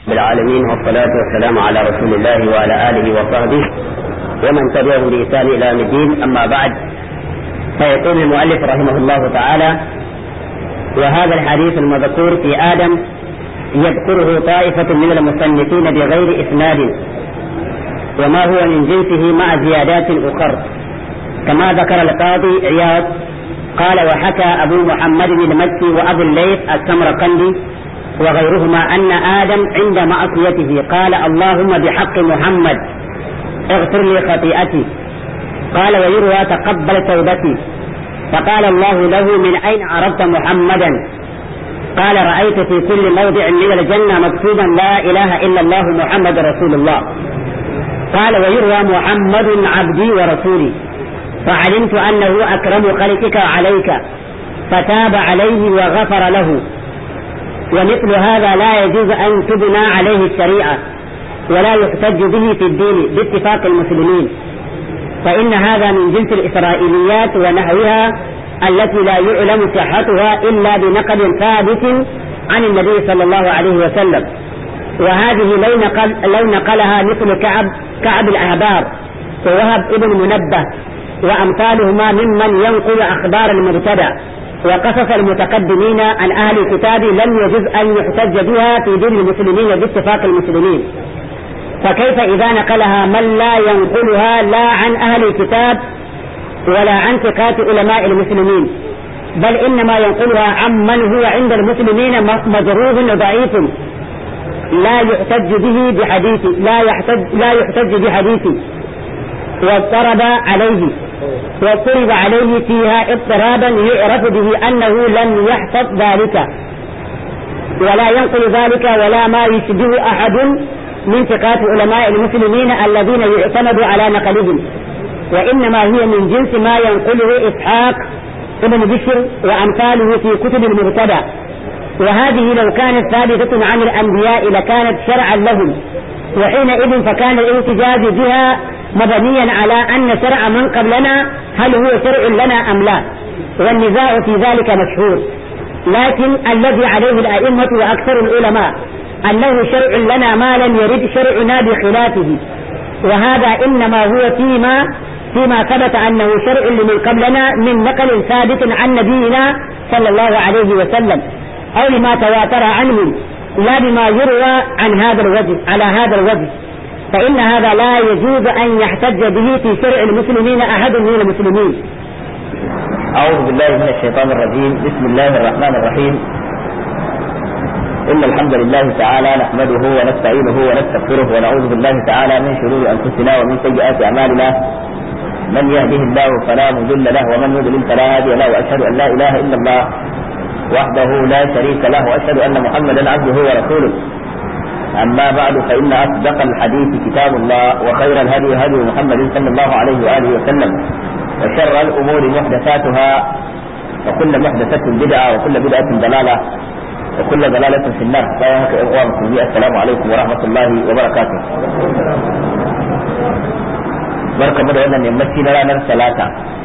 بالعالمين والصلاة والسلام على رسول الله وعلى آله وصحبه ومن تبعهم بإحسان إلى يوم الدين أما بعد فيقول المؤلف رحمه الله تعالى وهذا الحديث المذكور في آدم يذكره طائفة من المصنفين بغير إسناد وما هو من جنسه مع زيادات أخر كما ذكر القاضي عياض قال وحكى أبو محمد المكي وأبو الليث السمرقندي وغيرهما أن آدم عند معصيته قال اللهم بحق محمد اغفر لي خطيئتي قال ويروى تقبل توبتي فقال الله له من أين عرفت محمدا قال رأيت في كل موضع من الجنة مكتوبا لا إله إلا الله محمد رسول الله قال ويروى محمد عبدي ورسولي فعلمت أنه أكرم خلقك عليك فتاب عليه وغفر له ومثل هذا لا يجوز أن تبنى عليه الشريعة ولا يحتج به في الدين باتفاق المسلمين فإن هذا من جنس الإسرائيليات ونحوها التي لا يعلم صحتها إلا بنقل ثابت عن النبي صلى الله عليه وسلم وهذه لو, نقل لو نقلها مثل كعب كعب الأحبار ووهب ابن منبه وأمثالهما ممن ينقل أخبار المبتدع وقصص المتقدمين عن أهل الكتاب لم يجز أن يحتج بها في دين المسلمين باتفاق المسلمين فكيف إذا نقلها من لا ينقلها لا عن أهل الكتاب ولا عن ثقات علماء المسلمين بل إنما ينقلها عمن هو عند المسلمين مجروح ضعيف لا يحتج به بحديث لا يحتج لا يحتج بحديث واضطرب عليه واضطرب عليه فيها اضطرابا يعرف به انه لم يحفظ ذلك ولا ينقل ذلك ولا ما يشبه احد من ثقات علماء المسلمين الذين يعتمد على نقلهم وانما هي من جنس ما ينقله اسحاق ابن بشر وامثاله في كتب المبتدع وهذه لو كانت ثابتة عن الأنبياء لكانت شرعا لهم وحينئذ فكان الاحتجاج بها مبنيا على أن شرع من قبلنا هل هو شرع لنا أم لا والنزاع في ذلك مشهور لكن الذي عليه الأئمة وأكثر العلماء أنه شرع لنا ما لم يرد شرعنا بخلافه وهذا إنما هو فيما فيما ثبت أنه شرع لمن قبلنا من نقل ثابت عن نبينا صلى الله عليه وسلم أو لما تواتر عنه لا بما يروى عن هذا الوجه على هذا الوجه فإن هذا لا يجوز أن يحتج به في شرع المسلمين أحد من المسلمين أعوذ بالله من الشيطان الرجيم بسم الله الرحمن الرحيم إن الحمد لله تعالى نحمده ونستعينه ونستغفره ونعوذ بالله تعالى من شرور أنفسنا ومن سيئات أعمالنا من يهده الله فلا مضل له ومن يضلل فلا هادي له وأشهد أن لا إله إلا الله وحده لا شريك له واشهد ان محمدا عبده ورسوله اما بعد فان اصدق الحديث كتاب الله وخير الهدي هدي محمد صلى الله عليه واله وسلم وشر الامور محدثاتها وكل محدثه بدعه وكل بدعه ضلاله وكل ضلاله في النار فيا اخوان المسلمين السلام عليكم ورحمه الله وبركاته barka mu da wannan yammaci na ranar talata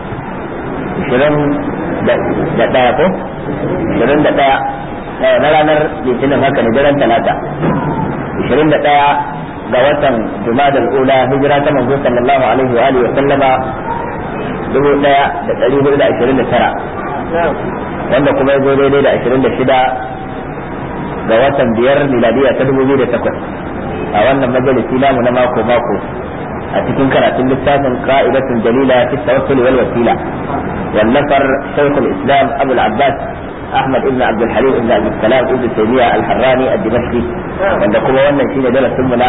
20 da ɗaya ko ishirin da ɗaya na ranar litinin haka ne daren talata ishirin da ɗaya ga watan jumadal ula hijira ta manzo sallallahu alaihi wa alihi wa sallama dubu ɗaya da ɗari hudu da ashirin da tara wanda kuma ya zo daidai da ashirin da shida ga watan biyar miladiya ta dubu biyu da takwas a wannan majalisi namu na mako mako a cikin karatun littafin ka'idatun dalila fi tawassul wal wasila والنفر شيخ الاسلام ابو العباس احمد ابن عبد الحليم ابن عبد السلام ابن تيميه الحراني الدمشقي wanda kuma wannan shine darasin mu na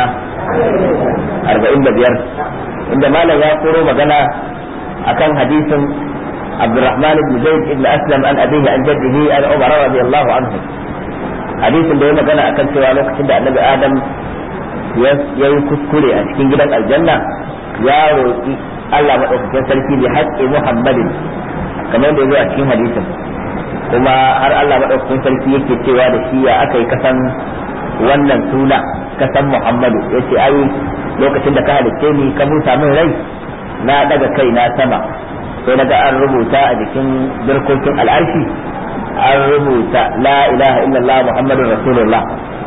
45 inda malam ya koro magana akan hadisin Abdurrahman ibn Zaid ibn Aslam an abihi an jaddihi an Umar radiyallahu anhu hadisin da ya magana akan cewa lokacin da Annabi Adam ya yi kuskure a cikin gidan aljanna ya roƙi Allah madaukakin sarki bi haqqi Muhammadin kamar da yazo a cikin hadisin kuma har Allah madaukakin sarki yake cewa da shi ya aka yi kasan wannan suna kasan Muhammadu yace ai lokacin da ka halicce ni ka busa min rai na daga kai na sama sai daga an rubuta a jikin birkokin al'arshi an rubuta la ilaha illallah muhammadun rasulullah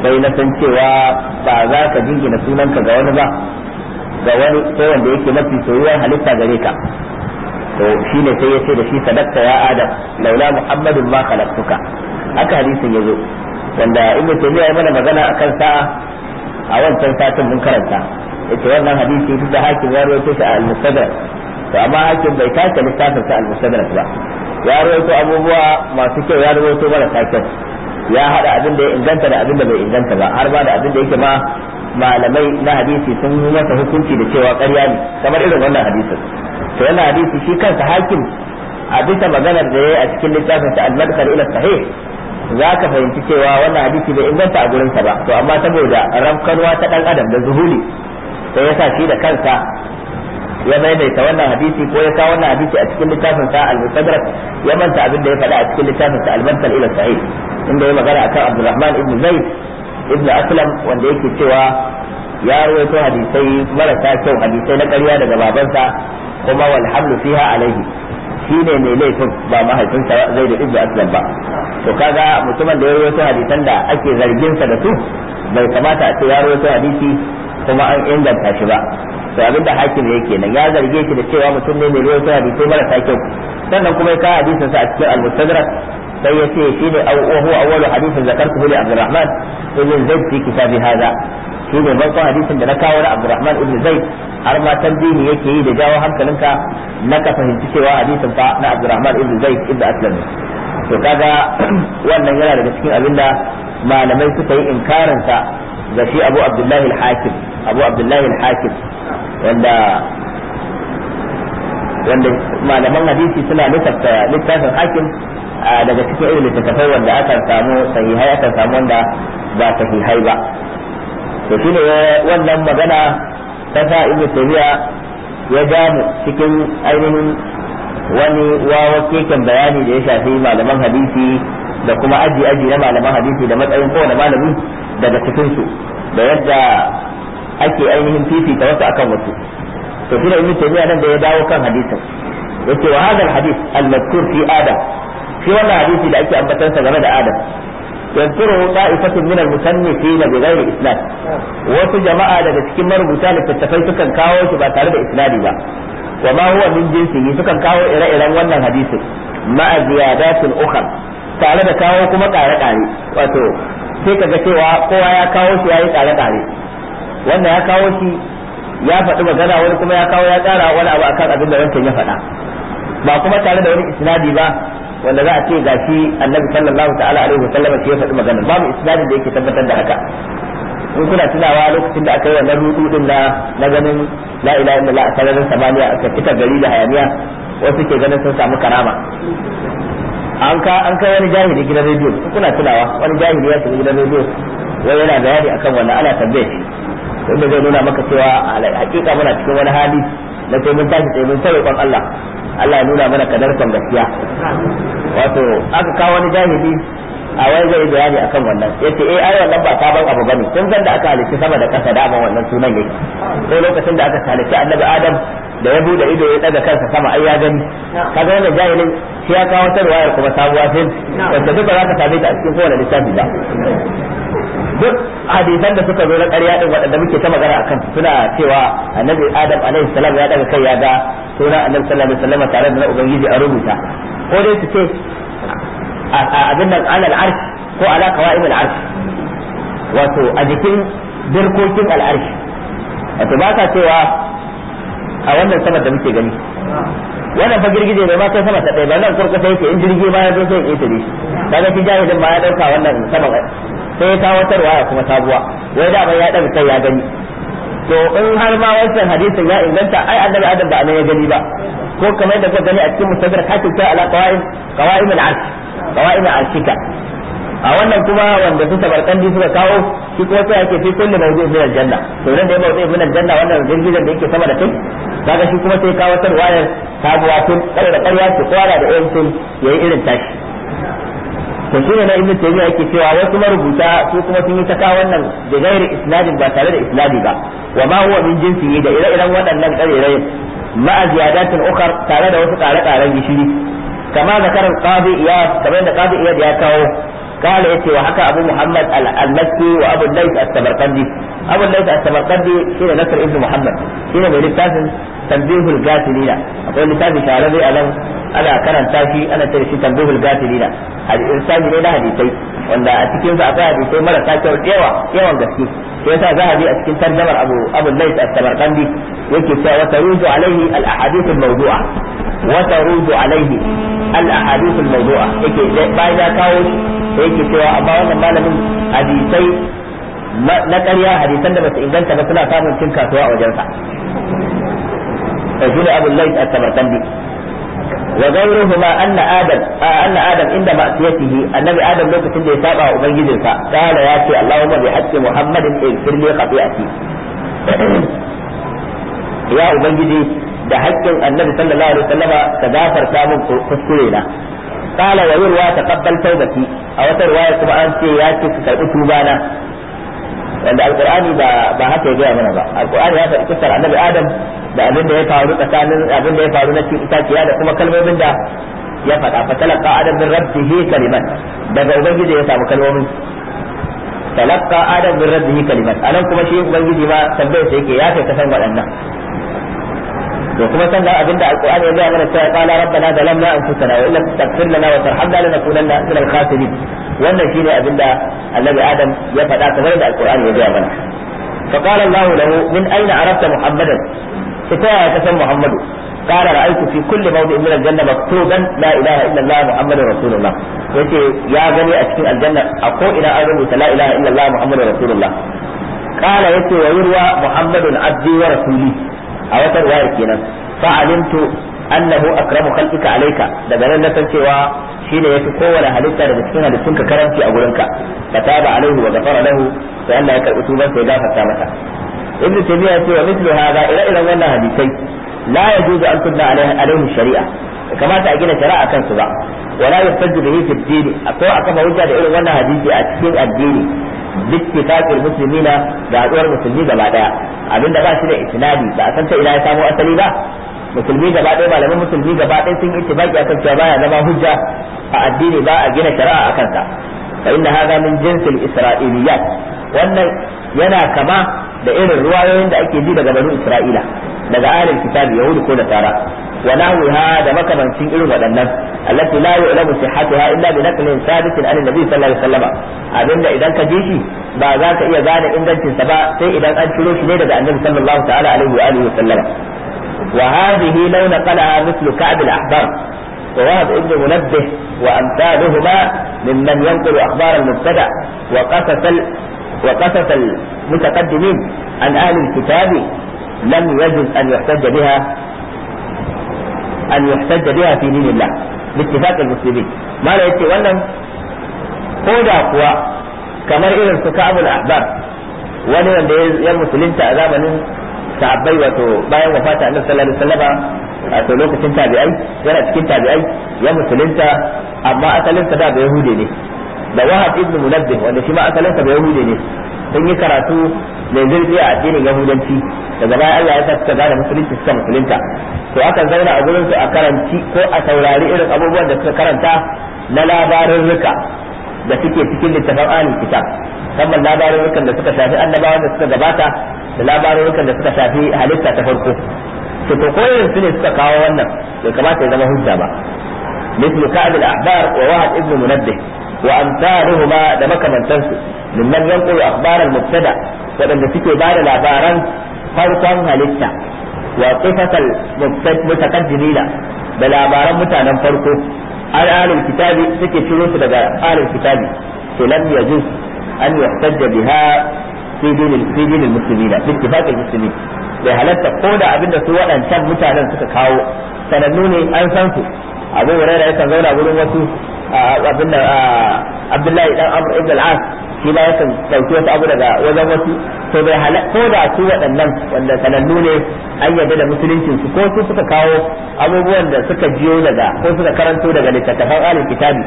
sai na san cewa ba za ka jingina sunanka ga wani ba ga wani sai wanda yake mafi soyuwar halitta gare ka to shine sai ya ce da shi sadaqta ya adam laula muhammadun ma khalaqtuka haka hadisin yazo wanda ibnu taymiya ya mana magana akan sa a wancan satin mun karanta yace wannan hadisi duk da hakim ya rawaito shi a al-mustadrak to amma hakim bai tace littafin sa al-mustadrak ba ya rawaito abubuwa masu kyau ya rawaito marasa kyau ya hada abin da ya inganta da abin da bai inganta ba har ba da abin da yake ma malamai na hadisi sun yi masa hukunci da cewa ƙarya ne kamar irin wannan hadisin to wannan hadisi shi kansa hakim a bisa maganar da ya yi a cikin littafin sa al-madkhal ila sahih za ka fahimci cewa wannan hadisi bai inganta a gurinsa ba to amma saboda rafkanwa ta dan adam da zuhuli sai ya sa shi da kansa ya maimaita wannan hadisi ko ya kawo wannan hadisi a cikin littafin sa al-mustadrak ya manta abin da ya faɗa a cikin littafin sa al-madkhal ila sahih inda ya magana akan Abdurrahman ibn Zaid ibn Aslam wanda yake cewa ya rawaito hadisai marasa kyau hadisai na ƙarya daga babansa kuma wal hamlu fiha alaihi shi ne mai laifin ba mahaifinsa zai da ibnu aslam ba to kaga mutumin da ya rawaito hadisan da ake zargin sa da su bai kamata a ce ya rawaito hadisi kuma an inganta shi ba to abinda hakim yake nan ya zarge shi da cewa mutum ne mai rawaito hadisai marasa kyau sannan kuma ya kawo hadisin sa a cikin al-mustadrak sai ya ce shi ne huwa awwalu hadisin zakartu li abdurrahman ibn zaid fi kitabi hadha shi ne farkon hadisin da na kawo na abdurrahman ibn zaid har ma tambihi yake yi da jawo hankalinka na ka fahimci cewa hadisin fa na Abdurrahman ibn Zaid ibn Aslam to kaga wannan yana daga cikin abinda malamai suka yi inkarin sa ga shi Abu Abdullah al-Hakim Abu Abdullah al-Hakim wanda wanda malaman hadisi suna lissafta littafin hakim daga cikin irin littattafai wanda aka samu sahihai aka samu wanda ba sahihai ba to shine wannan magana ta sa ibnu taymiya ya damu cikin ainihin wani wawa keken bayani da ya shafi malaman hadisi da kuma aji aji na malaman hadisi da matsayin kowane malami daga cikin su da yadda ake ainihin fifita wasu akan wasu to shi da ibnu taymiya nan da ya dawo kan hadisin yace wa hadal hadith al-madhkur fi adam shi wannan hadisi da ake ambatansa game da adam يذكره طائفة من المصنفين بغير إسناد wasu jama'a daga cikin marubuta littattafai sukan kawo shi ba tare da isnadi ba wa ma huwa min jinsihi sukan kawo ire-iren wannan hadisin ma'a ziyadatin ukhra tare da kawo kuma kare-kare wato sai kaga cewa kowa ya kawo shi yayi kare-kare wannan ya kawo shi ya faɗi magana wani kuma ya kawo ya tsara wani abu akan abin da wancan ya faɗa ba kuma tare da wani isnadi ba wanda za a ce gashi annabi sallallahu ta'ala alaihi wa sallam ya faɗi magana babu isnadin da yake tabbatar da haka in kuna tunawa lokacin da aka yi wannan rudu din na na ganin la ilaha illallah a sararin samaniya aka fita gari da hayaniya wasu ke ganin sun samu karama an ka an kai wani jahili gidan rediyo kuna tunawa wani jahili ya shiga gidan rediyo wai yana bayani akan wannan ana tambaye shi wanda zai nuna maka cewa hakika muna cikin wani hali na sai mun tashi sai mun sai kon Allah Allah ya nuna mana kadarkon gaskiya wato aka kawo wani jahili a wai zai bayani akan wannan yace eh ai wannan ba sabon abu bane tun san da aka halitta sama da kasa da wannan sunan yake sai lokacin da aka halitta annabi Adam da ya bude ido ya daga kansa sama ai ya gani kaga wannan jahilin shi ya kawo tarwayar kuma sabuwa fil wanda duka za ka same ta a cikin kowane littafi ba duk hadisan da suka zo na ƙarya din waɗanda muke ta magana akan suna cewa annabi adam alaihi salam ya daga kai ya ga sunan annabi sallallahu alaihi wasallam tare da na ubangiji a rubuta ko dai su ce abin nan alal arsh ko ala qawaim al arsh wato a jikin dirkokin al arsh wato ba ka cewa a wannan sama da muke gani wannan fa girgije bai ma kai sama ta ɗaya ba nan kurkusa yake in jirgi ma ya zo sai ya ƙetare shi kaga shi jahilin ma ya ɗauka wannan sama sai ya kawo tarwa kuma sabuwa wai da ya ɗaga kai ya gani to in har ma wancan hadisin ya inganta ai annabi adam ba nan ya gani ba ko kamar da ka gani a cikin mustadrak hakin ta ala qawaim qawaim al-arsh qawaim al-arshika a wannan kuma wanda su tabarkandi suka kawo shi kuma sai ake fi kullu mawdu'in min al-janna to nan da ya mawdu'in min al-janna wannan girgizan da yake sama da kai kaga shi kuma sai kawo tarwayar sabuwa tun kada da ƙarya ce kwara da yancin yayi irin tashi to shine na ibnu taymiya yake cewa wasu marubuta su kuma sun yi ta kawo wannan da gairi isnadin ba tare da isnadi ba wa ma huwa min jinsi da ire-iren waɗannan ƙarerayin ma'a ziyadatin ukhar tare da wasu ƙare-ƙaren gishiri kama zakarar qadi iyad kamar da qadi iyad ya kawo قال يتي وحكى أبو محمد المكي وأبو الليث السمرقندي أبو الليث السمرقندي شين نصر ابن محمد شين من لتاف تنبيه القاتلين أقول لتاف شعربي ألم أنا كان تاشي أنا ترشي تنبيه القاتلين هذه إرسال لنا حديثي wanda a cikin sa akwai hadisai marasa kyau yawa yawan gaske sai yasa zahabi a cikin tarjamar abu abu lais as-samarqandi yake cewa wa taruju alaihi al-ahadith al-mawdu'a wa taruju alaihi al-ahadith al-mawdu'a yake bayan ya kawo shi yake cewa amma wannan malamin hadisai na ƙarya hadisan da basu inganta ba suna samun cin kasuwa a wajensa فجل أبو الليث السمرقندي وغيرهما أن آدم آه أن آدم عند معصيته النبي آدم لو كنت يتابع وبنجدك قال ياتي اللهم بحق محمد اغفر لي خطيئتي يا أبنجدي da haƙƙin annabi sallallahu alaihi wasallama ka gafarta min kuskure na qala wa yurwa taqabbal tawbati a wata riwaya kuma an ce ya ce ka karbi tuba na wanda alqur'ani ba ba haka ya gaya mana ba alqur'ani ya faɗi kisar annabi adam da abin da ya faru tsakanin abin da ya faru na cikin itaciya da kuma kalmomin da ya faɗa fa talaqa adam min rabbihi kalimat daga ubangiji ya samu kalmomin talaqa adam min rabbihi kalimat anan kuma shi ubangiji ma tambayar sa yake ya kai ka san waɗannan to kuma san abin da alqur'ani ya ga mana cewa qala rabbana zalamna anfusana wa illam taghfir lana wa tarhamna lanakunanna min al-khasirin wannan shine abin da annabi adam ya faɗa kamar da alqur'ani ya ga mana فقال الله له من أين عرفت محمدا فتاة كسم محمد قال رأيت في كل موضع من الجنة مكتوبا لا إله إلا الله محمد رسول الله yace ya gani a cikin aljanna a ko ina an rubuta la ilaha illa Allah muhammadu rasulullah qala yace wa yurwa muhammadun abdi wa rasuli a wata riwaya kenan fa alimtu annahu akramu khalqika alayka daga nan na san cewa shine yafi kowane halitta daga cikin halittunka karanci a gurinka fataba alaihi wa ghafara lahu sai Allah ya karbi tuban sai ya gafarta masa ibnu taymiya ce wa mithlu hada ila ila wannan hadisai la yajuzu an tunna alaihi shari'a kamata a gina shari'a kansu ba wala yastaju bihi fi dini akwai aka ba hujja da irin wannan hadisi a cikin addini bittifaqil muslimina da haduwar musulmi gaba daya abinda ba shi da isnadi ba a san ta ina ya samo asali ba musulmi gaba ɗaya malaman musulmi gaba ɗaya sun yi ittifaqi akan cewa baya zama hujja a addini ba a gina shari'a akan sa fa inna hadha min jinsil isra'iliyat wannan yana kama da irin ruwayoyin da ake ji daga banu isra'ila daga ahlul kitabi yahudi ko nasara wa nahwiha da makamancin irin waɗannan allati la yu'lamu sihhatuha illa bi naqlin sabitin an nabi sallallahu alaihi wasallam abinda idan ka ji shi ba za ka iya gane ingancin sa ba sai idan an ciro shi ne daga annabi sallallahu ta'ala alaihi wa alihi wasallam wa hadhihi law naqalaha mithlu ka'b al-ahbar ووهب ابن منبه وأمثالهما ممن ينقل أخبار المبتدع وقصص وقصص المتقدمين عن أهل الكتاب لم يجوز أن يحتج بها أن يحتج بها في دين الله باتفاق المسلمين ما لا يتي ولن كودا كوا كما إذن سكاب الأحبار wani wanda ya musulunta a zamanin sahabbai wato bayan wafata annabi sallallahu alaihi wasallam wato lokacin tabi'ai yana cikin tabi'ai ya musulunta amma asalinsa da ba yahude ne da wahab ibn munabbih wanda shi ma asalinsa ba yahude ne sun yi karatu mai zurfi a addinin yahudanci daga baya Allah ya sa suka gane musulunci suka musulunta to akan zauna a gurin su a karanci ko a saurari irin abubuwan da suka karanta na labarin rika da suke cikin littafin ahlul kitab musamman labarurukan da suka shafi annabawan da suka gabata da labarurukan da suka shafi halitta ta farko to to koyin su ne suka kawo wannan bai kamata ya zama hujja ba مثل كعب الأحبار ووهب ابن منبه وأمثالهما ده مكمنتنسو ممن ينقل أخبار المبتدع وأن تكي بعد الأخبارا فرقا هلتا وقصة المتقدمين بالأخبار متانا فرقه على أهل الكتاب سكي شروط لدى أهل الكتاب لم يجوز أن يحتج بها في دين في دين المسلمين باتفاق المسلمين bai halatta ko da abin da su waɗancan mutanen suka kawo sanannu ne an san su abu hurairah yakan zauna gurin wasu abin da abdullahi dan amr ibn al-as shi ma yakan dauki wasu abu daga wajen wasu to bai halatta ko da su waɗannan wanda sanannu ne an yarda da musuluncin su ko su suka kawo abubuwan da suka jiyo daga ko suka karanto daga littattafan alil kitabi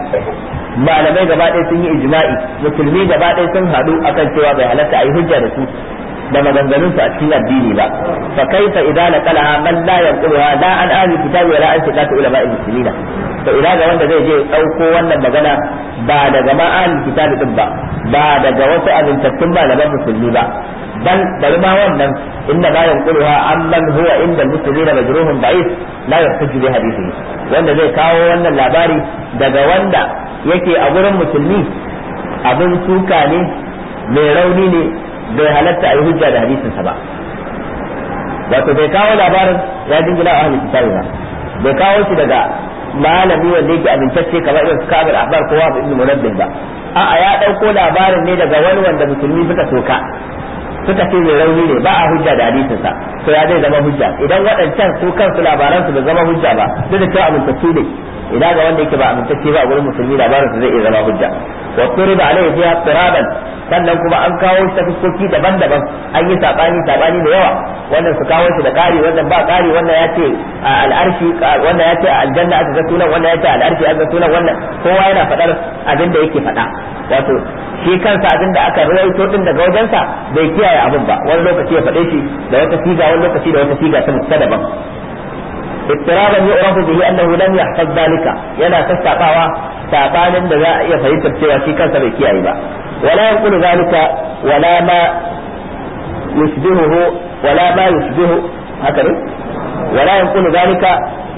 malamai gaba ɗaya sun yi ijma'i musulmi gaba ɗaya sun haɗu akan cewa bai halatta a yi hujja da su da maganganun su a cikin addini ba fa kaifa idza naqalaha man la yanquluha la an ahli kitabi wala an siqatu ulama muslimina to ina ga wanda zai je dauko wannan magana ba daga ma ahli kitabi din ba ba daga wasu amintattun malaman musulmi ba bal bari ma wannan inda la yanquluha amman huwa inda muslimina majruhun da'if la yahtaju bi hadithihi wanda zai kawo wannan labari daga wanda yake a gurin musulmi abin suka ne mai rauni ne bai halatta a yi hujja da hadisinsa ba wato bai kawo labarin ya jingina a ahlul kitabi ba bai kawo shi daga malami wanda yake amintacce kamar irin kabir ahbar ko wa ibn munabbih ba a'a ya dauko labarin ne daga wani wanda musulmi suka soka suka ce mai rauni ne ba a hujja da hadisinsa to ya zai zama hujja idan waɗancan su kansu labaran su bai zama hujja ba duk da cewa amintacce ne idan ga wanda yake ba amintacce ba a gurin musulmi labarin su zai iya zama hujja wa turiba alaihi fiha turaban sannan kuma an kawo shi ta fuskoki daban-daban an yi sabani sabani da yawa wannan su kawo shi da ƙari wannan ba ƙari wannan ya ce a al'arshi wannan ya ce a aljanna aka ga sunan wannan ya ce a al'arshi aka ga sunan wannan kowa yana faɗar abin da yake faɗa wato shi kansa abin da aka rawaito din daga wajensa bai kiyaye abin ba wani lokaci ya faɗe shi da wata siga wani lokaci da wata siga ta daban اضطرابا يعرف به انه لم يحفظ ذلك yana sassaɓawa sabanin da za a iya fahimtar cewa shi kansa bai kiyaye ba wala yanqulu zalika wala ma yushbihuhu wala ma yushbihu haka ne wala yanqulu zalika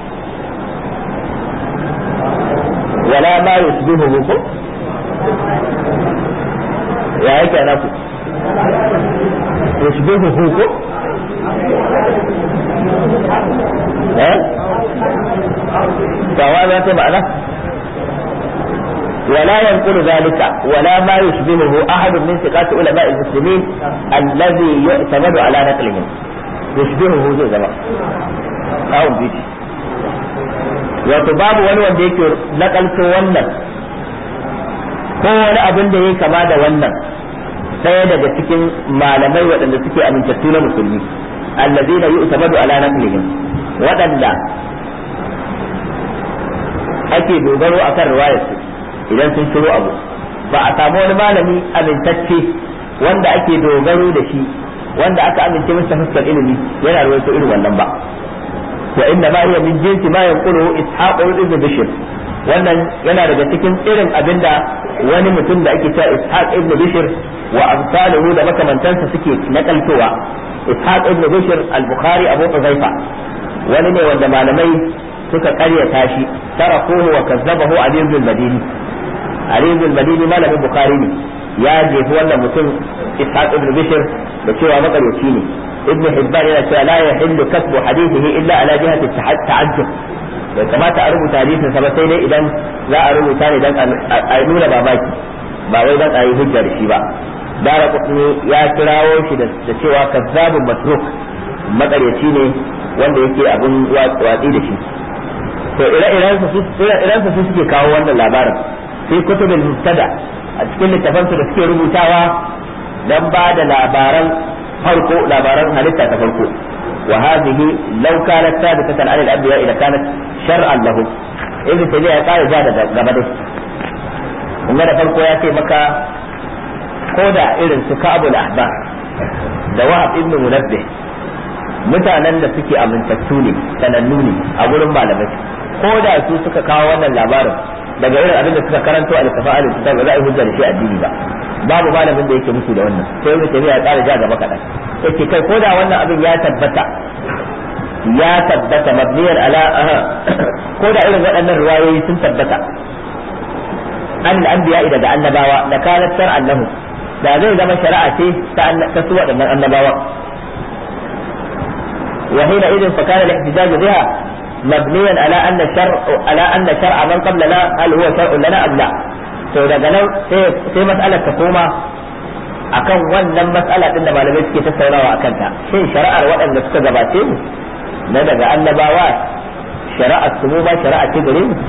wala ma yushbihuhu ko ya yake naku yushbihuhu ko سواء ذات معنى ولا ينقل ذلك ولا ما يشبهه أحد من ثقات علماء المسلمين الذي يعتمد على نقلهم يشبهه زي زمان أو بيجي wato babu wani wanda yake nakalto wannan ko wani abin da ya kama da wannan ɗaya daga cikin malamai waɗanda suke amintattu na musulmi allazina yu'tamadu ala naqlihim waɗanda ake dogaro akan riwayar su idan sun shiro abu ba a samu wani malami amintacce wanda ake dogaro da shi wanda aka amince masa fuskar ilimi yana rawaito irin wannan ba wa inna ma hiya min jinsi ma yanqulu ishaq ibn bishr wannan yana daga cikin irin abinda wani mutum da ake cewa ishaq ibn bishr wa amsaluhu da makamantansa suke nakaltowa ishaq ibn bishr al-bukhari abu huzaifa wani ne wanda malamai suka karyata shi tarakuhu wa kazzabahu ali ibn madini ali ibn madini malamin bukhari ne ya jefi wannan mutum ishaq ibn bishr da cewa makaryaci ne ibn hibban yana cewa la yahillu kasbu hadithihi illa ala jihati ta'ajjub bai kamata a rubuta hadisin sa ba sai dai idan za a rubuta ne dan a nuna babaki ba wai dan a yi hujja da shi ba dara kutni ya kirawo shi da cewa kazzabun matruk makaryaci ne wanda yake abun watsi da shi to ire-iren su su suke kawo wannan labarin sai kutubin mubtada a cikin littafansu da suke rubutawa dan ba da labaran farko labaran halitta ta farko wa hadhihi law kanat thabitatan an al-anbiya ila kanat shar'an lahum ibn tabi'a ya kare da gaba dai kuma da farko ya ce maka ko da irin su ka'abul ahbar da wahab ibn munabbih mutanen da suke amintattu ne sanannu ne a gurin malamai ko da su suka kawo wannan labarin daga irin abin da suka karanto a littafin alif kitab ba za a yi hujja da shi addini ba babu malamin da yake musu da wannan sai ibn tabi'a ya tsara ja gaba kadan yake kai ko da wannan abin ya tabbata ya tabbata mabniyar ala ko da irin waɗannan riwayoyi sun tabbata an al-anbiya daga annabawa da kanat shar'an lahum da zai zama shari'a ce ta su waɗannan annabawa وحينئذ فكان الاحتجاج بها مبنيا على ان الشرع على ان شرع من قبلنا هل هو شرع لنا ام لا؟ to daga nan sai mas'alar ta koma akan wannan mas'ala din da malamai suke tattaunawa akan ta shin shari'ar waɗanda suka gabace mu na daga annabawa shari'ar su mu ba shari'a ce gare mu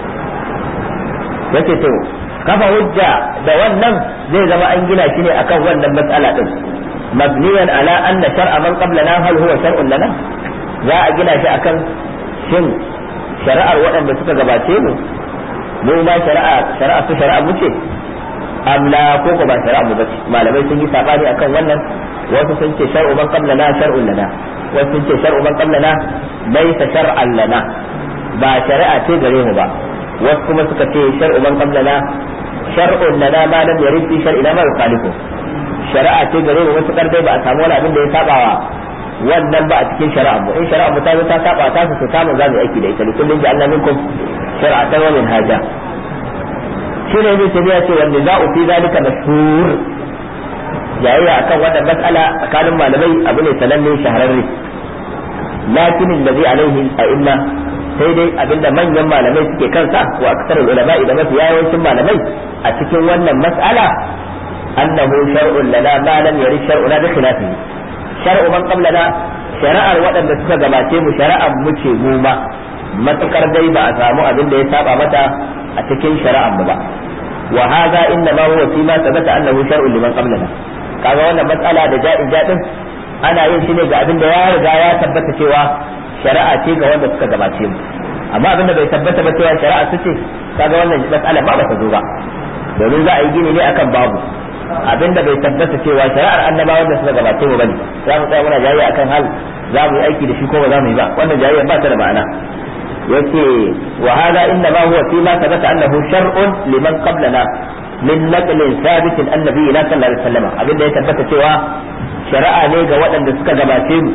yace to kafa hujja da wannan zai zama an gina shi ne akan wannan mas'ala din مبنيا على أن شرع من قبلنا هل هو شرع لنا za a gina shi akan shin shari'ar waɗanda suka gabace mu mu ma shari'a shari'a su shari'a mu ce amla ko ko ba shari'a mu bace malamai sun yi sabani akan wannan wasu sun ce shar'u man qablana shar'un lana wasu sun ce shar'u man qablana laysa shar'an lana ba shari'a ce gare mu ba wasu kuma suka ce shar'u man qablana shar'un lana ma lam yarid fi shar'ina ma yukhalifu shari'a ce gare mu wasu dai ba a samu wani abin da ya sabawa wannan ba a cikin shari'a mu in shari'a mu ta zo ta saba ta su samu za mu aiki da ita kullun ji Allah minkum shar'atan wa minhaja shi ne ibn tabiya ce wanda za'u fi zalika mashhur jayayya akan wannan mas'ala tsakanin malamai abu ne sananne shahararre lakin alladhi alaihi a'imma sai dai abinda manyan malamai suke kansa wa aksarul ulama da mafi yawancin malamai a cikin wannan mas'ala annahu shar'un lana ma lam yarid shar'una bi khilafihi shar'u man qablana shari'ar waɗanda suka gabace mu shari'ar mu ce mu ma matukar dai ba a samu abin da ya saba mata a cikin shari'ar mu ba wa hadha inna ma huwa fi ma thabata annahu shar'un liman qablana kaga wannan matsala da ja'in jadin ana yin shi ne ga abin da ya riga ya tabbata cewa shari'a ce ga wanda suka gabace mu amma abin da bai tabbata ba cewa shari'a su ce kaga wannan matsala ba ba ta zo ba domin za a yi gini ne akan babu abin da bai tabbata cewa shari'ar annaba wanda suka gabace mu bane za mu tsaya muna jayayya akan hal za mu yi aiki da shi ko ba za mu yi ba wannan jayayya ba ta da ma'ana yace wa hada inna ma huwa fi ma thabata annahu shar'un liman qablana min naqlin thabit annabi ila sallallahu alaihi wasallam abin da ya tabbata cewa shari'a ne ga waɗanda suka gabace mu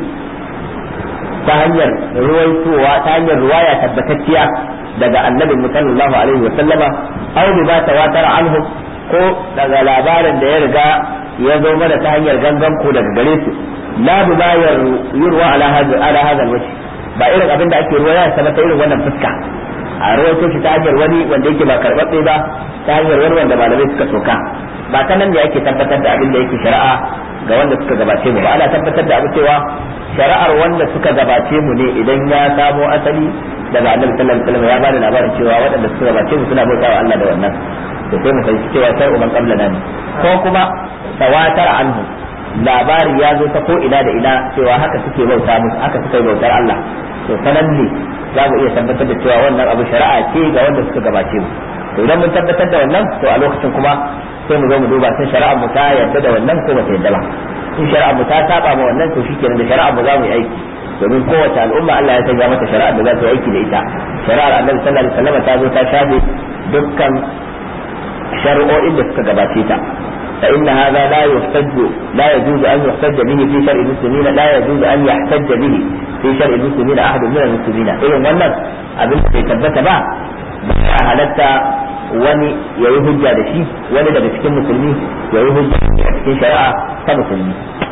ta hanyar ruwaitowa ta hanyar ruwaya tabbatacciya daga annabi sallallahu alaihi wasallama aw bi ma tawatara anhu ko daga labarin da ya riga ya zo mana ta hanyar gangan ko daga gare su la bi ma yurwa ala hadha ala hadha alwajh ba irin abin da ake ruwaya sama ta irin wannan fuska a rawaito shi ta hanyar wani wanda yake ba karɓaɓɓe ba ta hanyar wani wanda malamai suka soka ba ta nan ne ake tabbatar da abin da yake shari'a ga wanda suka gabace mu ba ana tabbatar da abu cewa shari'ar wanda suka gabace mu ne idan ya samo asali daga annabi sallallahu alaihi wasallam ya bada labarin cewa waɗanda suka gabace mu suna bautawa Allah da wannan to sai mu fahimci cewa sai umman qablana ne ko kuma tawatar anhu labari ya zo ta ko ina da ina cewa haka suke bauta musu haka suka bautar Allah to sanan ne za mu iya tabbatar da cewa wannan abu shari'a ce ga wanda suka gabace mu to idan mun tabbatar da wannan to a lokacin kuma sai mu zo mu duba sai shari'a mu ta yarda da wannan ko bata yarda ba in shari'a mu ta saba ma wannan to shikenan da shari'a mu za mu yi aiki domin kowace al'umma Allah ya sanya mata shari'a da za ta yi aiki da ita shari'ar Annabi sallallahu alaihi wasallam ta zo ta shafe dukkan shari'o'in da suka gabace ta فإن هذا لا يحتج لا يجوز أن يحتج به في شرع المسلمين لا يجوز أن يحتج به في شرع المسلمين أحد من المسلمين إذن wannan abin da bai tabbata ba ba halatta wani ya yi hujja da shi wani daga cikin musulmi ya yi hujja a cikin shari'a ta musulmi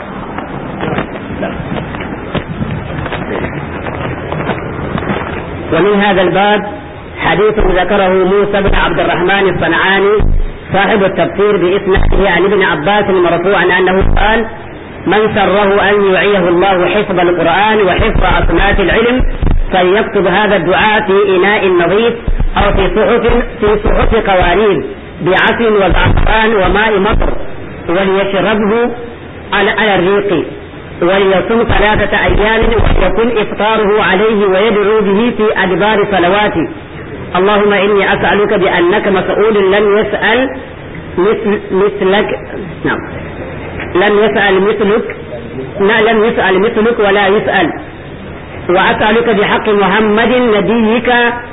ومن هذا الباب حديث ذكره موسى بن عبد الرحمن الصنعاني صاحب التفسير بإسناده عن ابن عباس مرفوعا أنه قال من سره أن يعيه الله حفظ القرآن وحفظ أصناف العلم فليكتب هذا الدعاء في إناء نظيف أو في صحف في صحف قوارير بعسل وزعفران وماء مطر وليشربه على على الريق وليصوم ثلاثة أيام ويكون إفطاره عليه ويدعو به في أدبار صلواته اللهم إني أسألك بأنك مسؤول لم يسأل مثل مثلك نعم لم يسأل مثلك لا لم يسأل مثلك ولا يسأل وأسألك بحق محمد نبيك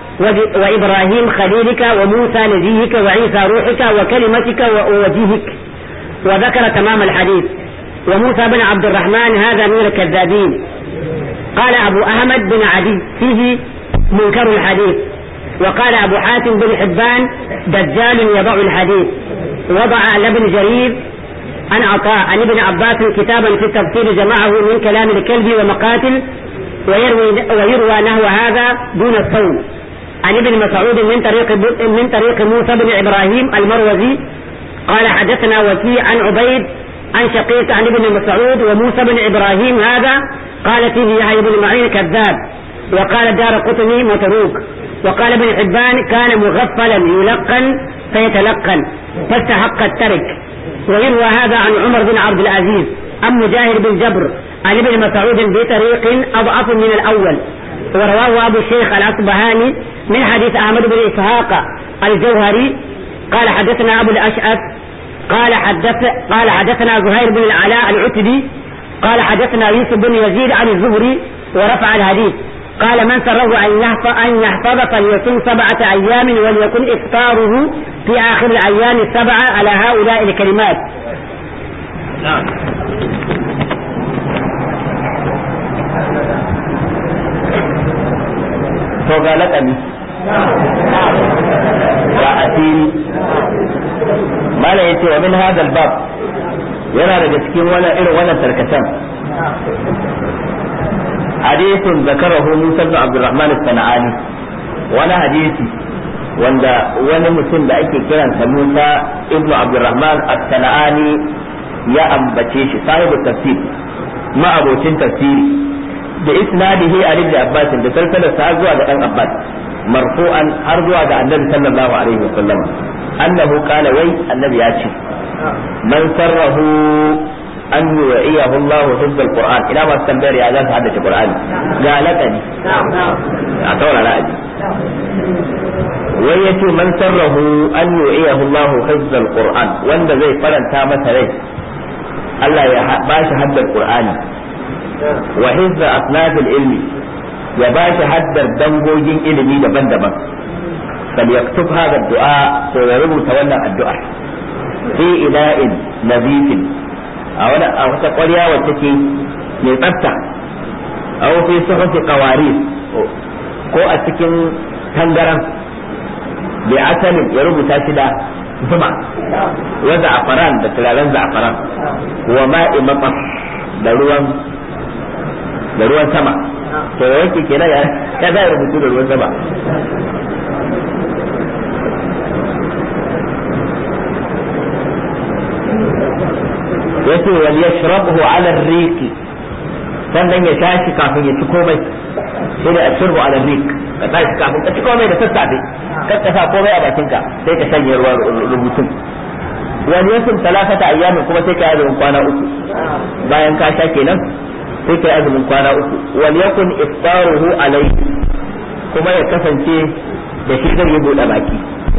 وإبراهيم خليلك وموسى نبيك وعيسى روحك وكلمتك ووجهك وذكر تمام الحديث وموسى بن عبد الرحمن هذا من الكذابين قال أبو أحمد بن عدي فيه منكر الحديث وقال أبو حاتم بن حبان دجال يضع الحديث وضع لابن جرير عن عطاء عن ابن عباس كتابا في التفسير جمعه من كلام الكلب ومقاتل ويروي, ويروى نحو هذا دون الصوم عن ابن مسعود من طريق من طريق موسى بن ابراهيم المروزي قال حدثنا وكيع عن عبيد عن شقيق عن ابن مسعود وموسى بن ابراهيم هذا قال فيه يحيى بن معين كذاب وقال دار قطني متروك وقال ابن حبان كان مغفلا يلقن فيتلقن فاستحق الترك ويروى هذا عن عمر بن عبد العزيز عن مجاهد بن جبر عن ابن مسعود بطريق اضعف من الاول ورواه ابو الشيخ الاصبهاني من حديث احمد بن اسحاق الجوهري قال حدثنا ابو الاشعث قال حدث قال حدثنا زهير بن العلاء العتبي قال حدثنا يوسف بن يزيد عن الزهري ورفع الحديث قال من سره أن يحفظ, أن يحفظ فليصم سبعة أيام وليكن إفطاره في آخر الأيام السبعة على هؤلاء الكلمات نعم to ga laƙabi ga asiri mala yace wa min hadal bab yana daga cikin wannan irin wannan tarkacen hadisin zakarahu Musa bin Abdurrahman as-Sana'ani wani hadisi wanda wani mutum da ake kiransa Musa ibnu Abdurrahman as-Sana'ani ya ambace shi sahibu tafsir ma abocin tafsiri da isnadihi a ibn Abbas da salsalar sa zuwa ga dan Abbas marfu'an har zuwa ga Annabi sallallahu alaihi wasallam annahu qala wai annabi ya ce man sarrahu an yu'iyahu Allah hifz al-Qur'an ina ma tambayar ya za ta haddace Qur'ani ga lakani a taurara aji wai yace man sarrahu an yu'iyahu Allah hifz al-Qur'an wanda zai faranta masa rai Allah ya ba shi haddar Qur'ani wa hizza asnafil ilmi ya ba shi haddar dangogin ilimi daban-daban فليكتب هذا الدعاء ويربط تولى الدعاء في إناء نظيف أو أو تقوليا وتكي من tsafta أو في صحف قوارير ko a cikin tangaran bi asalin ya rubuta shi da zuma wa za'afaran da turaren za'afaran wa ma'i maqas da ruwan da ruwan sama to yake kenan ya ya za rubutu da ruwan sama yace wal yashrabhu ala ar-riq sannan ya tashi kafin ya ci komai sai da ashirbu ala ar-riq ka tashi kafin ka ci komai da sassafe kar ka sa komai a bakinka sai ka shanye ruwa rubutun wani yasin talafata ayyamin kuma sai ka yi azumin kwana uku bayan ka sha kenan sai ka yi azumin kwana uku wal yakun iftaruhu alai kuma ya kasance da shi zai yi buɗe baki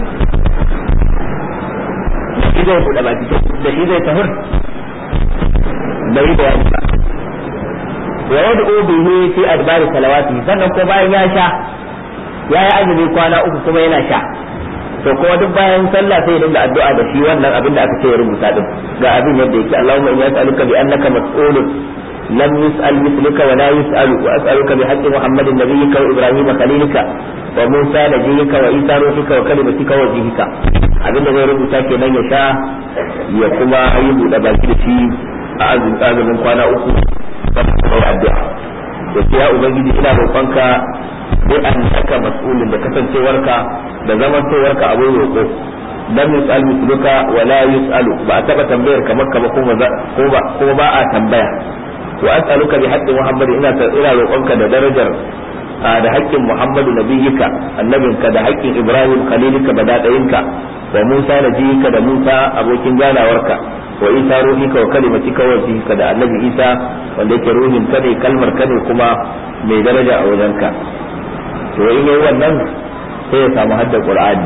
da shi zai buɗe baki da shi zai tahur bai da wani ba wa yad'u bihi fi adbari salawati sannan ko bayan ya sha ya yi azumi kwana uku kuma yana sha to kuma duk bayan sallah sai dinga addu'a da shi wannan abin da aka ce ya rubuta din ga abin yadda yake Allahumma inni as'aluka bi annaka mas'ulun lam yus'al mithluka wa la yus'alu wa as'aluka bi haqqi Muhammadin nabiyyika wa Ibrahim khalilika wa Musa nabiyyika wa Isa ruhika wa kalimatika wa jihika abin da zai rubuta kenan ya sha ya kuma yi buɗe baki da shi a azumin kwana uku sai addu'a da ya ubangiji ina roƙonka bi an saka mas'ulin da kasancewarka da zamantowarka abin roƙo lam yus'al misluka wa la yus'alu ba a taba tambayar kamar kama ko ba ko ba a tambaya wa as'aluka bi haqqi muhammad ina ina roƙonka da darajar da haƙƙin muhammadu nabiyyika annabinka da haƙƙin ibrahim khalilika badadayinka wa musa najiyika da musa abokin ganawarka wa isa ruhika wa kalimatika wa jihika da annabi isa wanda yake ruhin ka ne kalmar ka ne kuma mai daraja a wajenka to in yayi wannan sai ya samu hadda qur'ani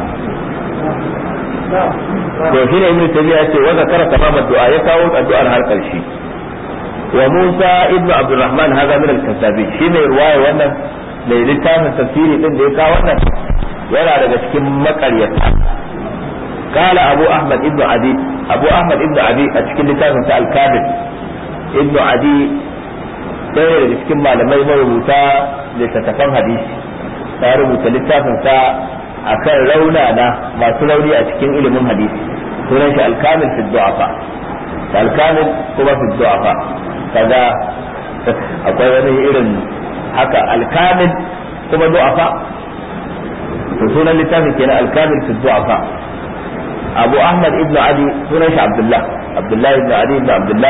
to shi ne ibnu tabiya ce wa zakara tamam addu'a ya kawo addu'ar har karshe wa musa ibnu abdurrahman haza min al-kasabi shi mai ruwaya wannan mai littafin tafsiri din da ya kawo wannan yana daga cikin makaryata قال أبو أحمد ابن عدي أبو أحمد ابن عدي أشكل لتافن سأل كامل ابن عدي ɗaya daga cikin malamai marubuta littattafan hadisi ta rubuta littafin sa akan raunana masu rauni a cikin ilimin hadisi sunan shi alkamil fi du'afa alkamil kuma fi du'afa kaga akwai wani irin haka alkamil kuma du'afa to sunan littafin kenan alkamil fi du'afa abu ahmad ibn ali sunan shi abdullah abdullah ibn ali ibn abdullah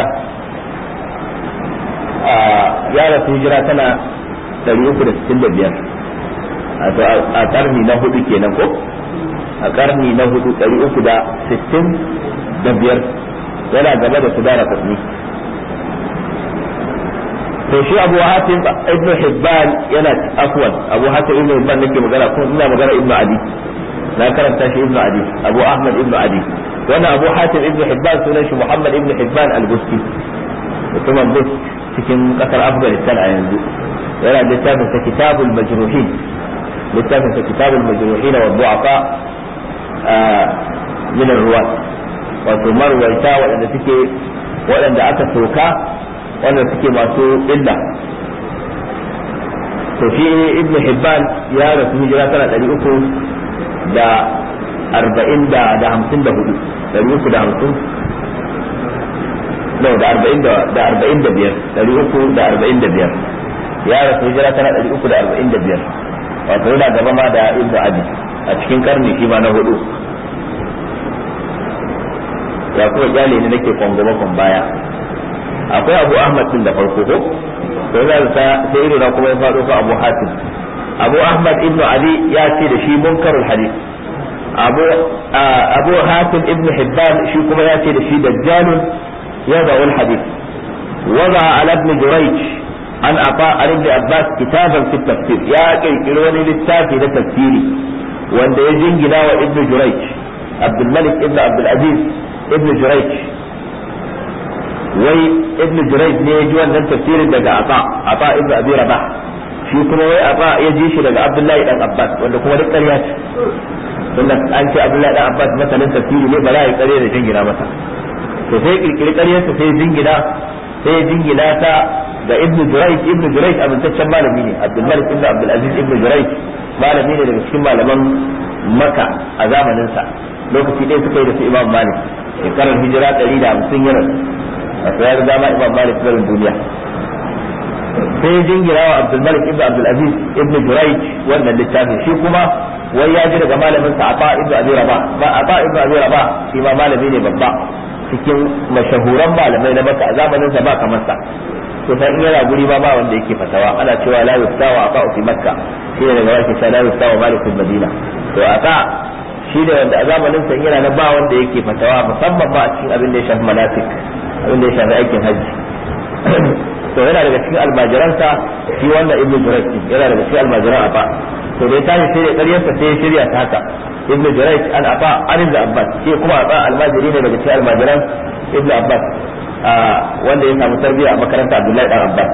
ya rasu hijira tana 365 a karni na hudu kenan ko a karni na hudu 365 yana gaba da su dara kasni to shi abu hatim ibn hibban yana afwan abu hatim ibn hibban nake magana kuma ina magana ibn adi na karanta shi ibnu adi abu ahmad ibnu adi wannan abu hatim ibnu hibban sunan shi muhammad ibnu hibban al-busti mutumin bust cikin kasar afghanistan a yanzu yana littafin sa kitabul majruhin littafin sa kitabul majruhin wa du'afa min ruwa wato marwaita waɗanda suke waɗanda aka soka waɗanda suke masu illa to shi ibn hibban ya rasu hijira tana ɗari uku da arba'in da da hamsin da hudu ɗari uku da hamsin no da arba'in da da arba'in da biyar ɗari uku da arba'in da biyar ya rasu hijira tana ɗari uku da arba'in da biyar wato yana gaba ma da ibn abi a cikin karni shi ma na hudu ya kuma kyale ne nake kwangoma kwan baya akwai abu ahmad din da farko ko to yana da sai ido na kuma ya faɗo ka abu hatim abu ahmad ibnu ali ya ce da shi munkarul hadith abu abu hatim ibnu hibban shi kuma ya ce da shi dajjalun yada wal hadith wada ala ibn jurayj an afa an ibn abbas kitaban fi tafsir ya kirkiri wani littafi na tafsiri wanda ya jingina wa ibn jurayj abdul malik ibn abdul aziz ibn jurayj wai ibn jurayj ne ya ji wannan tafsirin daga ata ata ibn abi rabah shi kuma wai ata ya ji shi daga abdullahi dan abbas wanda kuma duk ƙarya ce tunda an ce abdullahi dan abbas masanin tafsiri ne ba za a yi ƙarya da jingina masa to sai kirkiri ƙaryarsa sai jingina sai jingina ta ga ibn jurayj ibn jurayj amintaccen malami ne abdul malik ibn abdul aziz ibn jurayj malami ne daga cikin malaman maka a zamaninsa lokaci ɗaya suka yi da su imam malik shekarar hijira ɗari da hamsin yana a tsayar dama imam malik barin duniya sai jingira wa abdul malik ibn abdul aziz ibn jurayj wannan littafin shi kuma wai ya ji daga malamin sa ata ibn abi rabah ba ata ibn abi rabah shi ma malami ne babba cikin mashahuran malamai na maka a zamanin sa ba kamar sa to sai in yana guri ba ba wanda yake fatawa ana cewa la yustawa ata fi makka shi ne daga wake cewa la yustawa malik madina to ata shi da wanda a zamanin sa yana na ba wanda yake fatawa musamman ba a cikin abin da ya shafi manasik abin da ya shafi aikin hajji to yana daga cikin almajiransa shi wannan ibnu jurayj yana daga cikin almajiran afa to dai tashi sai da ƙaryarsa sai ya shirya ta haka ibnu jurayj an afa an ibnu abbas shi kuma afa almajiri ne daga cikin almajiran ibnu abbas wanda ya samu tarbiyya a makaranta abdullahi dan abbas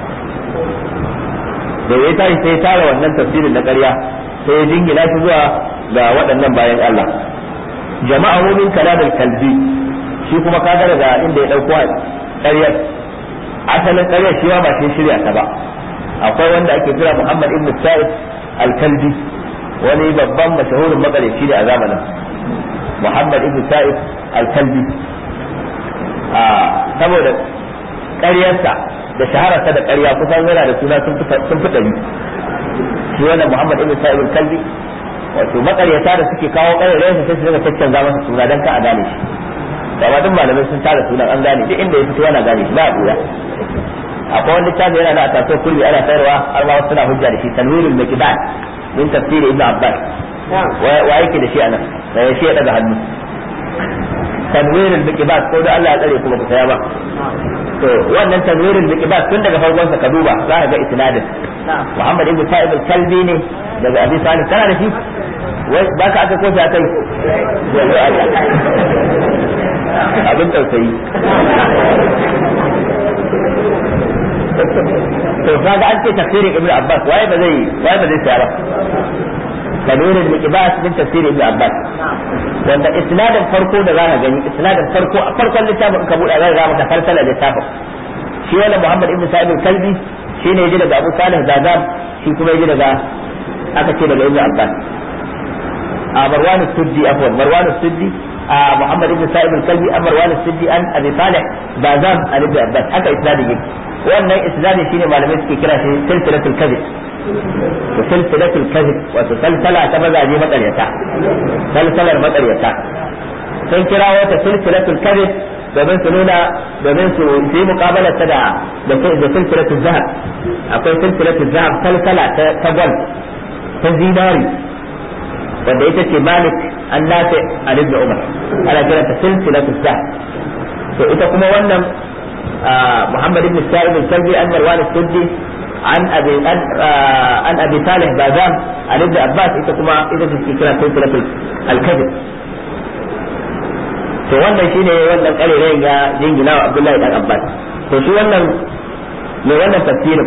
da ya tashi sai ya tara wannan tafsirin na ƙarya sai ya jingina shi zuwa ga waɗannan bayan Allah jama'a min kalamul kalbi shi kuma kaga daga inda ya dauko ƙaryar asalin ƙaryar shi ba shi shirya ta ba akwai wanda ake kira Muhammad ibn Sa'id al-Kalbi wani babban mashahurin makareci ne a zamanin Muhammad ibn Sa'id al-Kalbi a saboda ƙaryarsa da shahararsa da ƙarya kusan yana da suna sun fi ɗari shi wannan Muhammad ibn Sa'id al-Kalbi wato makaryata da suke kawo ƙaryarsa sai su daga caccanza masa suna don ka a gane shi amma duk malamai sun tara sunan an gane duk inda ya fito yana gane shi ba a dura akwai wani littafi yana da tasawuf kulli ana sayarwa har ma suna hujja da shi tanwirul miqdad min tafsir ibn abbas wa yake da shi anan da shi ya daga hannu tanwirul miqdad ko da Allah ya tsare kuma ku saya ba to wannan tanwirul miqdad tun daga farkon sa ka duba za ka ga isnadin Muhammad ibn Sa'id al-Kalbi ne daga Abi Salih kana da shi wai ba ka aka kosa kai abin tausayi to kaga an ce tafsirin ibnu abbas waye ba zai waye ba zai tsaya ba kanurin miqbas min tafsir ibnu abbas wanda isnadin farko da zaka gani isnadin farko a farkon littafin ka buɗa zaka ga maka farsalar littafin shi wannan muhammad ibnu sa'id al-kalbi shine yaji daga abu salih zazab shi kuma yaji daga aka ce daga ibnu abbas a marwan as-suddi afwan marwan as-suddi محمد بن سائب الكلبي أمر مروان السدي أن أبي صالح بازام عن ابن عباس حتى إسنادي جيب وأن إسنادي شيني معلومات في كرا سلسلة الكذب وسلسلة الكذب وسلسلة تبدا دي مقر يتا سلسلة مقر يتا sun kira wata silsilatul kadhib domin su nuna domin su yi muqabala ta da da silsilatul zahab akwai silsilatul zahab salsala ta gwal ta zinari wanda ita ce malik an nafi an ibn umar ana kiranta silsilatul zahab to ita kuma wannan muhammad ibn sa'id al-kalbi an marwan al-suddi an abi an abi salih bazam an ibn abbas ita kuma ita ce kira silsilatul al-kadhib to wannan shine wannan karerayin ya jingina wa abdullahi dan abbas to shi wannan mai wannan tafsirin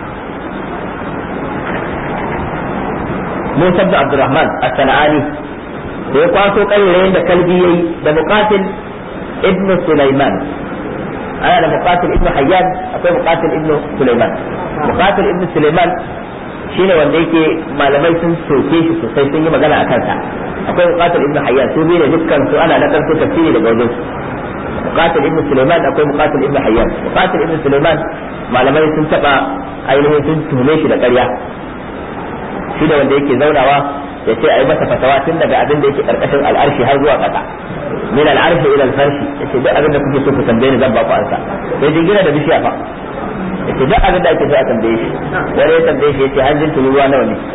Musa ibn Abdurrahman as-Sana'ani da ya kwaso ƙarerayen da kalbi yayi da muqatil ibn Sulaiman ana da muqatil ibn Hayyan akwai muqatil ibn Sulaiman muqatil ibn Sulaiman shine wanda yake malamai sun soke shi sosai sun yi magana a kansa akwai muqatil ibn Hayyan su biyu ne dukkan su ana nakar su tafsiri daga wajen su muqatil ibn Sulaiman akwai muqatil ibn Hayyan muqatil ibn Sulaiman malamai sun taba ainihin sun tuhume shi da ƙarya shi da wanda yake zaunawa ya ce a yi masa fatawa tun daga abin da yake karkashin al'arshi har zuwa ƙasa min al'arshi ila al-farshi yace duk abin da kuke so ku tambaye ni zan ba ku ansa sai jingina da bishiya fa yace duk abin da ake so a tambaye shi wani ya tambaye shi yace hanjin tururuwa nawa ne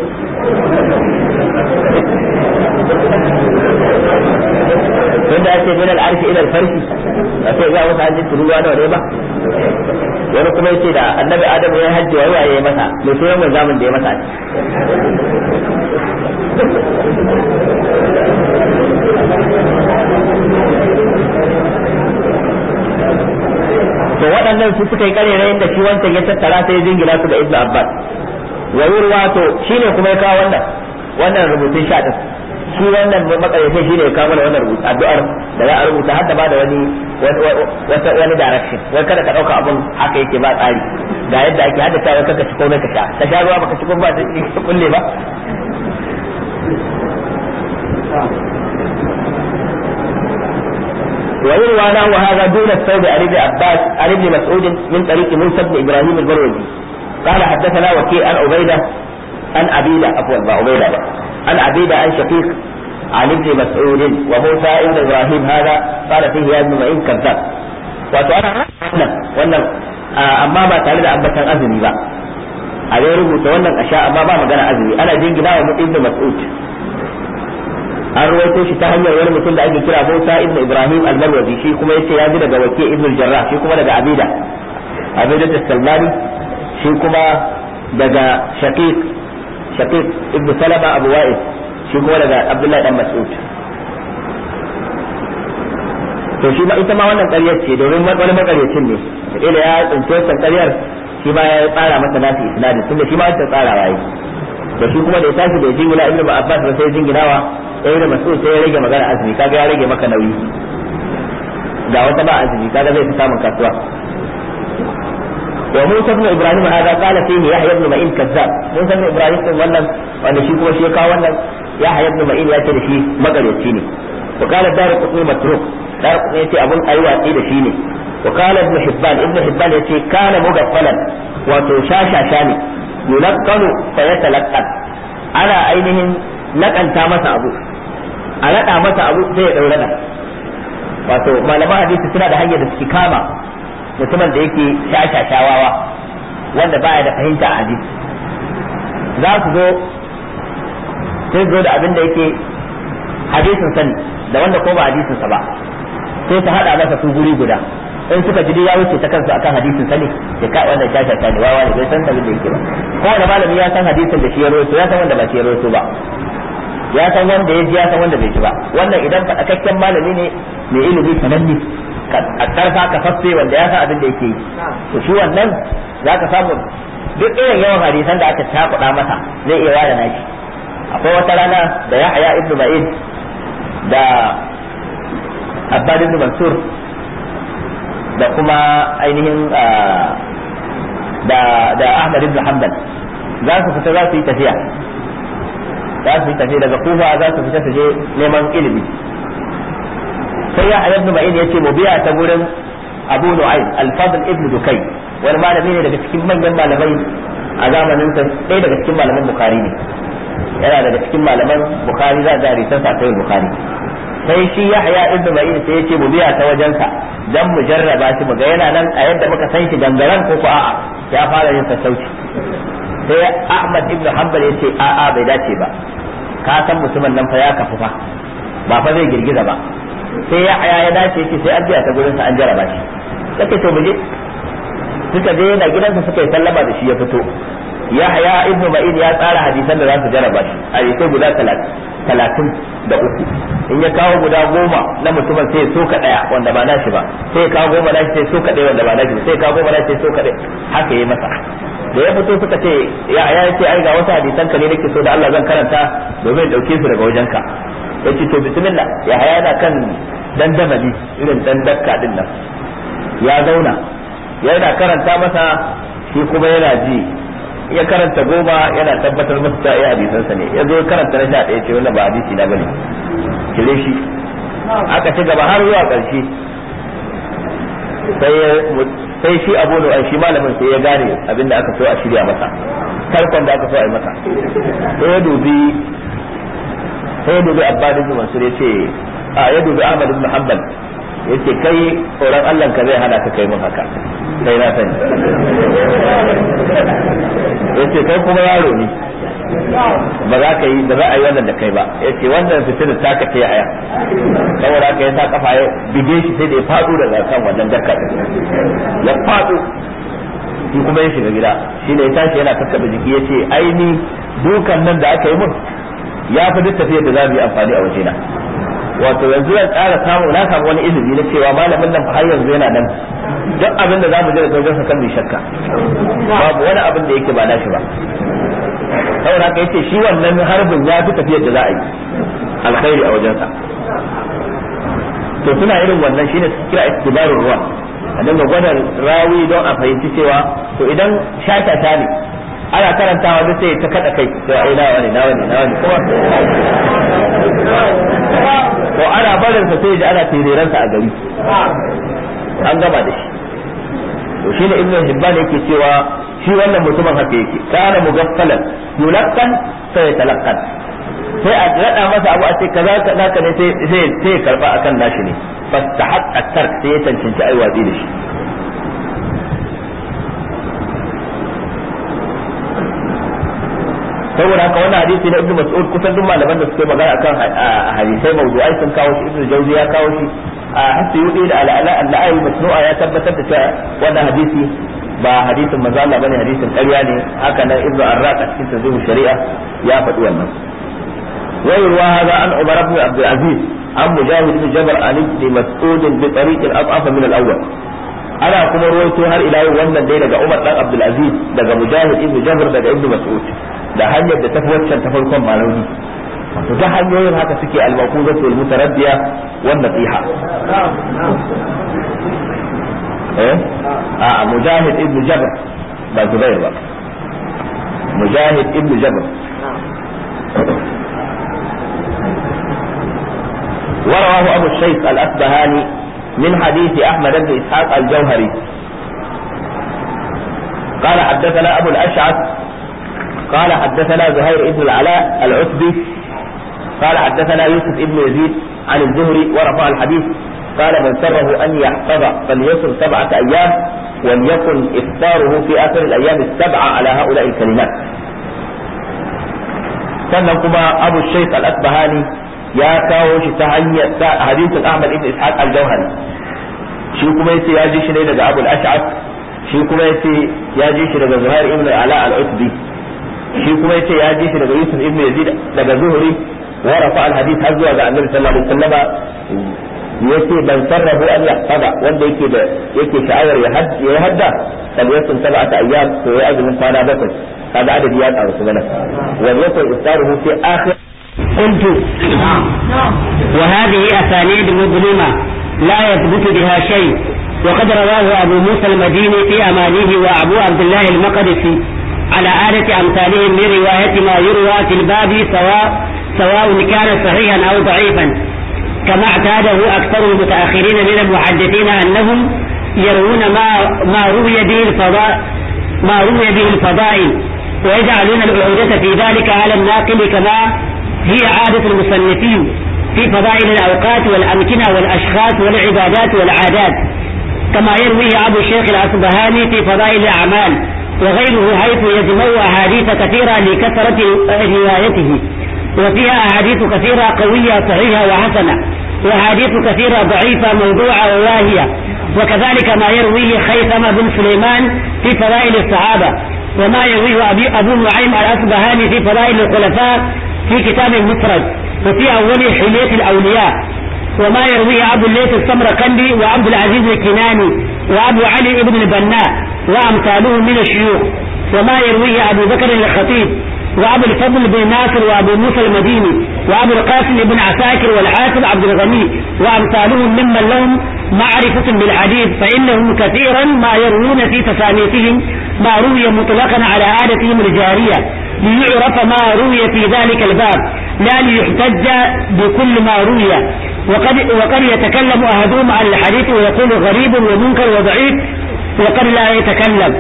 tun da ake min al'arshi ila al-farshi a sai za wasu hanjin tururuwa nawa ne ba wani kuma yace da annabi adamu ya hajji wa yayi ya masa mai sunan mun zamun da ya masa to waɗannan su suka yi karerayin da shi wancan ya tattara sai ya jingina su da ibnu abbas wa yurwa to shine kuma ya kawo wannan wannan rubutun sha din shi wannan makaryatai shine ya kawo mana wannan rubutu addu'ar da za a rubuta har da ba da wani wata wani direction wai kada ka dauka abun haka yake ba tsari ga yadda ake hada ta kaka ci komai ka sha ka sha ruwa baka ci komai ba ta kulle ba ويروى له هذا دون الثوب عن ابن عباس عن ابن مسعود من طريق موسى بن ابراهيم المروزي قال حدثنا وكيع عن عبيده عن عبيده عفوا عبيده عن عبيده عن شقيق عن ابن مسعود وموسى ابن ابراهيم هذا قال فيه يا ابن معين كذاب wato ana wannan wannan amma ba tare da ambatan azumi ba a dai rubuta wannan a sha amma ba magana azumi ana jingina wa ibn mas'ud an ruwaito shi ta hanyar wani mutum da ake kira Musa ibn Ibrahim al-Marwazi shi kuma yace ya ji daga Waki ibn al-Jarrah shi kuma daga Abida Abida al-Salmani shi kuma daga Shaqiq Shaqiq ibn Salama Abu Wa'il shi kuma daga Abdullahi dan Mas'ud to shi ma ita ma wannan ƙaryar ce domin wani makaryacin ne ila ya tsinci wancan ƙaryar shi ma ya tsara masa nasu isnadin tunda shi ma wancan tsarawa yi da shi kuma da ya tashi da jingina ibnu Abbas ba sai jinginawa sai da masu sai ya rage magana azumi kaga ya rage maka nauyi ga wata ba azumi kaga zai fi samun kasuwa wa Musa ibn Ibrahim hada qala fihi Yahya ibn Ma'in kazzab Musa ibn Ibrahim din wannan wanda shi kuma shi ya kawo wannan Yahya ibn Ma'in ya ce da shi magaryaci ne wa qala Darqutni matruk Darqutni yace abun ayi watsi da shi ne wa qala ibn Hibban ibn Hibban yace kana mugaffalan wato shashasha ne yulaqqanu fa yatalaqqan ana ainihin nakanta masa abu a naɗa masa abu sai ya ɗaura nan wato malaman hadisi suna da hanyar da suke kama mutumin da yake shashashawawa wanda baya da fahimta a hadisi za su zo sai zo da abin da yake hadisin sani da wanda ko ba hadisin sa ba sai su haɗa masa su guri guda in suka ji ya wuce ta kansu akan hadisin sani da ka wannan shashasha ne wawa ne bai san abin da yake ba kowane malami ya san hadisin da shi ya rawaito ya san wanda ba shi ya rawaito ba ya san wanda ya ji ya san wanda bai ji ba wannan idan faɗakakken malami ne mai ilimi sananne a karfa ka fasse wanda ya san abin da yake yi to shi wannan za ka samu duk irin yawan hadisan da aka cakuɗa masa zai iya ware nashi akwai wata rana da Yahya ibn Ma'in da Abbad ibn Mansur da kuma ainihin da da Ahmad ibn Hanbal za su fita za su yi tafiya za su yi tafiya daga Kufa za su fita su je neman ilimi sai ya ibn Ma'in yace mu biya ta gurin Abu Nu'aym Al-Fadl ibn Dukay wani malami ne daga cikin manyan malamai a zamanin sa ɗaya daga cikin malaman Bukhari ne yana daga cikin malaman Bukhari za a risan sa sai Bukhari sai shi Yahya ibn Ma'in sai yace mu biya ta wajensa dan mu jarraba shi mu ga yana nan a yadda muka san shi gangaran ko ko a'a ya fara yin sassauci sai Ahmad ibn Hanbal yace a'a bai dace ba ka san mutumin nan fa ya kafu fa ba fa zai girgiza ba sai ya aya ya dace yace sai an biya ta gurin sa an jarraba shi kace to mu je suka je yana gidansa suka yi sallama da shi ya fito Yahya ibn Ma'in ya tsara hadisan da za su jarraba shi hadisai guda talatin da uku in ya kawo guda goma na mutumin sai so ka daya wanda ba nashi ba sai ya kawo goma nashi sai so ka daya wanda ba nashi ba sai ya kawo goma nashi sai so ka daya haka yayi masa da ya fito suka ce ya ya ce ai ga wasu hadisan ka ne nake so da Allah zan karanta domin dauke su daga wajenka yace to bismillah ya haya na kan dandamali irin dan dakka din nan ya zauna yana karanta masa shi kuma yana ji ya karanta goma yana tabbatar masa ta iya hadisansa ne ya zo karanta na sha ɗaya ce wannan ba hadisi na bane kire shi aka ci gaba har zuwa ƙarshe sai shi abu da shi malamin sai ya gane abinda aka so a shirya masa tarkon da aka so a yi masa sai ya dubi sai ya dubi abbad ibn mansur ya ce a ya dubi ahmad ibn hanbal ya ce kai tsoron allah ka zai hana ka kai mun haka sai na sani ya ce kai kuma yaro ne ba za ka yi ba za a yi wannan da kai ba ya ce wannan fitinar ta ka ce aya saboda haka ya sa kafa ya bige shi sai da ya faɗo daga kan wannan darka ya faɗo shi kuma ya shiga gida shi ne ya tashi yana kakkaɓe jiki ya ce aini dukan nan da aka yi mun ya fi duk tafiyar da za mu yi amfani a wajena wato yanzu zan ƙara samu na samu wani ilimi na cewa malamin nan har yanzu yana nan duk abin da za mu je da wajen sa kan mai shakka babu wani abin da yake ba nashi ba saboda haka yace shi wannan harbin ya fi tafiyar da za a yi alkhairi a wajensa to suna irin wannan shine su kira istibarul ruwa a dinga gwada rawi don a fahimci cewa to idan shata ne ana karantawa duk sai ta kada kai to ai nawa ne nawa ne nawa ne kuma to ana barin sa sai ji ana tireransa a gari an gama da shi to shine ibnu hibban yake cewa shi wannan mutumin haka yake kana mugaffalan yulakkan sai ya talakkan sai a rada masa abu a ce kaza ka naka ne sai sai sai karba akan nashi ne fastahaqqa tark sai ya cancanci ai watsi da shi saboda haka wannan hadisi na ibnu mas'ud kusan duk malaman da suke magana akan hadisai mawdu'ai sun kawo shi ibnu jawzi ya kawo shi a hasiyudi da al'ala al masnu'a ya tabbatar da cewa wannan hadisi ba hadisin manzo Allah bane hadisin ƙarya ne haka nan ibnu arraq a cikin tazwij shari'a ya faɗi wannan wa yurwa hada an umar ibn abdul aziz an mujahid ibn jabr an ibn mas'ud bi tariq al-adhaf min al-awwal ana kuma ruwaito har ila yau wannan dai daga umar dan abdul aziz daga mujahid ibn jabr daga ibn mas'ud da hanyar da tafi waccan ta farkon malauni to ta hanyoyin haka suke al-maqudatu wal-mutaraddiya wan nasiha a mujahid ibn jabr ba zubair ba mujahid ibn jabr ورواه أبو الشيخ الأسبهاني من حديث أحمد بن إسحاق الجوهري قال حدثنا أبو الأشعث قال حدثنا زهير بن العلاء العتبي قال حدثنا يوسف بن يزيد عن الزهري ورفع الحديث قال من سره أن يحفظ فليصم سبعة أيام وليكن إفطاره في آخر الأيام السبعة على هؤلاء الكلمات sannan kuma abu shaykh al-asbahani ya kawo shi ta hanyar ta hadisin ahmad ibn ishaq al-jawhari shi kuma yace ya ji shi ne daga abu al-ash'ab shi kuma yace ya ji shi daga zuhair ibn ala al-utbi shi kuma yace ya ji shi daga yusuf ibn yazid daga zuhri wa rafa al-hadith har zuwa ga annabi sallallahu alaihi wasallam yace ban sarrafu an yahfada wanda yake da yake sha'awar ya hadda kan yasun sab'ata ayyam to ya azumin kwana bakwai kaga adadi ya karu su bana wa yakun iftaruhu fi akhir قلت وهذه أسانيد مظلمة لا يثبت بها شيء وقد رواه أبو موسى المديني في أمانيه وأبو عبد الله المقدسي على آلة أمثالهم من رواية ما يروى في الباب سواء سواء كان صحيحا أو ضعيفا كما اعتاده أكثر المتأخرين من المحدثين أنهم يروون ما ما روي به الفضاء ما روي به الفضائل ويجعلون العودة في ذلك على الناقل كما هي عادة المصنفين في فضائل الأوقات والأمكنة والأشخاص والعبادات والعادات كما يرويه أبو الشيخ الأصبهاني في فضائل الأعمال وغيره حيث يجمع أحاديث كثيرة لكثرة روايته وفيها أحاديث كثيرة قوية صحيحة وحسنة وأحاديث كثيرة ضعيفة موضوعة وواهية وكذلك ما يرويه خيثم بن سليمان في فضائل الصحابة وما يرويه أبو نعيم الأصبهاني في فضائل الخلفاء في كتاب المفرد وفي أول حلية الأولياء وما يرويه أبو الليث السمرقندي وعبد العزيز الكناني وأبو علي بن البناء وأمثالهم من الشيوخ وما يرويه أبو بكر الخطيب وأبو الفضل بن ناصر وأبو موسى المديني وأبو القاسم بن عساكر والحافظ عبد الغني وأمثالهم ممن لهم معرفة بالحديث فإنهم كثيرا ما يروون في تصانيفهم ما روي مطلقا على عادتهم الجارية ليعرف ما روي في ذلك الباب لا ليحتج بكل ما روي وقد, وقد يتكلم أحدهم عن الحديث ويقول غريب ومنكر وضعيف وقد لا يتكلم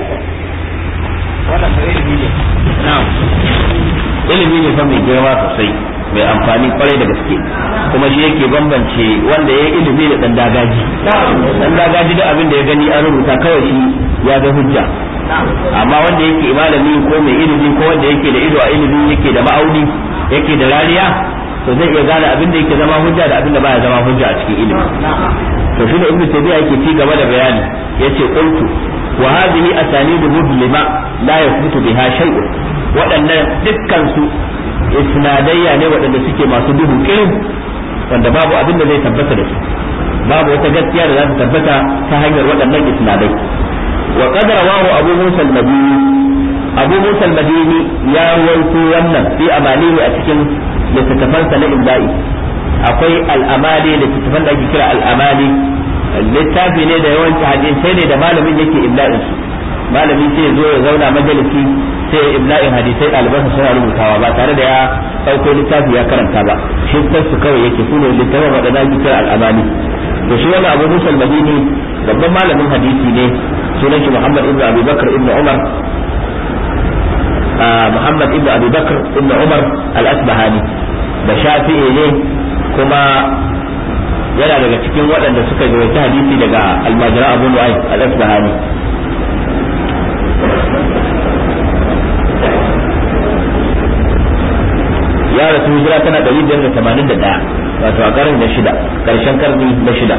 ilimi ne fa mai girma sosai mai amfani kwarai da gaske kuma shi yake bambance wanda ya yi ilimi da dan dagaji dan dagaji da abin da ya gani an rubuta kawai shi ya ga hujja amma wanda yake malami ko mai ilimi ko wanda yake da ido a ilimi yake da ma'auni yake da rariya to zai iya gane abin da yake zama hujja da abin da baya zama hujja a cikin ilimi to shi da ibnu tabi'a yake ci gaba da bayani yace qultu wa hadhihi asanidu mudlima la yathbutu biha shay'un waɗannan dukkan su isnadayya ne waɗanda suke masu duhu kirin wanda babu abin da zai tabbata da su babu wata gaskiya da za ta tabbata ta hanyar waɗannan isnadai wa qad rawahu abu musa al-madini abu musa al-madini ya rawaito wannan fi amalihi a cikin littattafansa na imla'i akwai al-amali littattafan da ake kira al-amali littafi ne da yawanci hadisai ne da malamin yake imla'in su malami sai ya zo ya zauna majalisi sai ya imla'in hadisai ɗalibansa suna rubutawa ba tare da ya ɗauko littafi ya karanta ba shi su kawai yake su ne littafin waɗanda ake kira al-amali to shi wani abu musul madini babban malamin hadisi ne sunan shi muhammad ibn abi bakr ibn umar muhammad ibn abi bakr ibn umar al-asbahani da shafi'i ne kuma yana daga cikin waɗanda suka rawaita hadisi daga almajira abu nu'ay al-asbahani ya rasu hijira tana 581 wato a karni na shida karshen karni na shida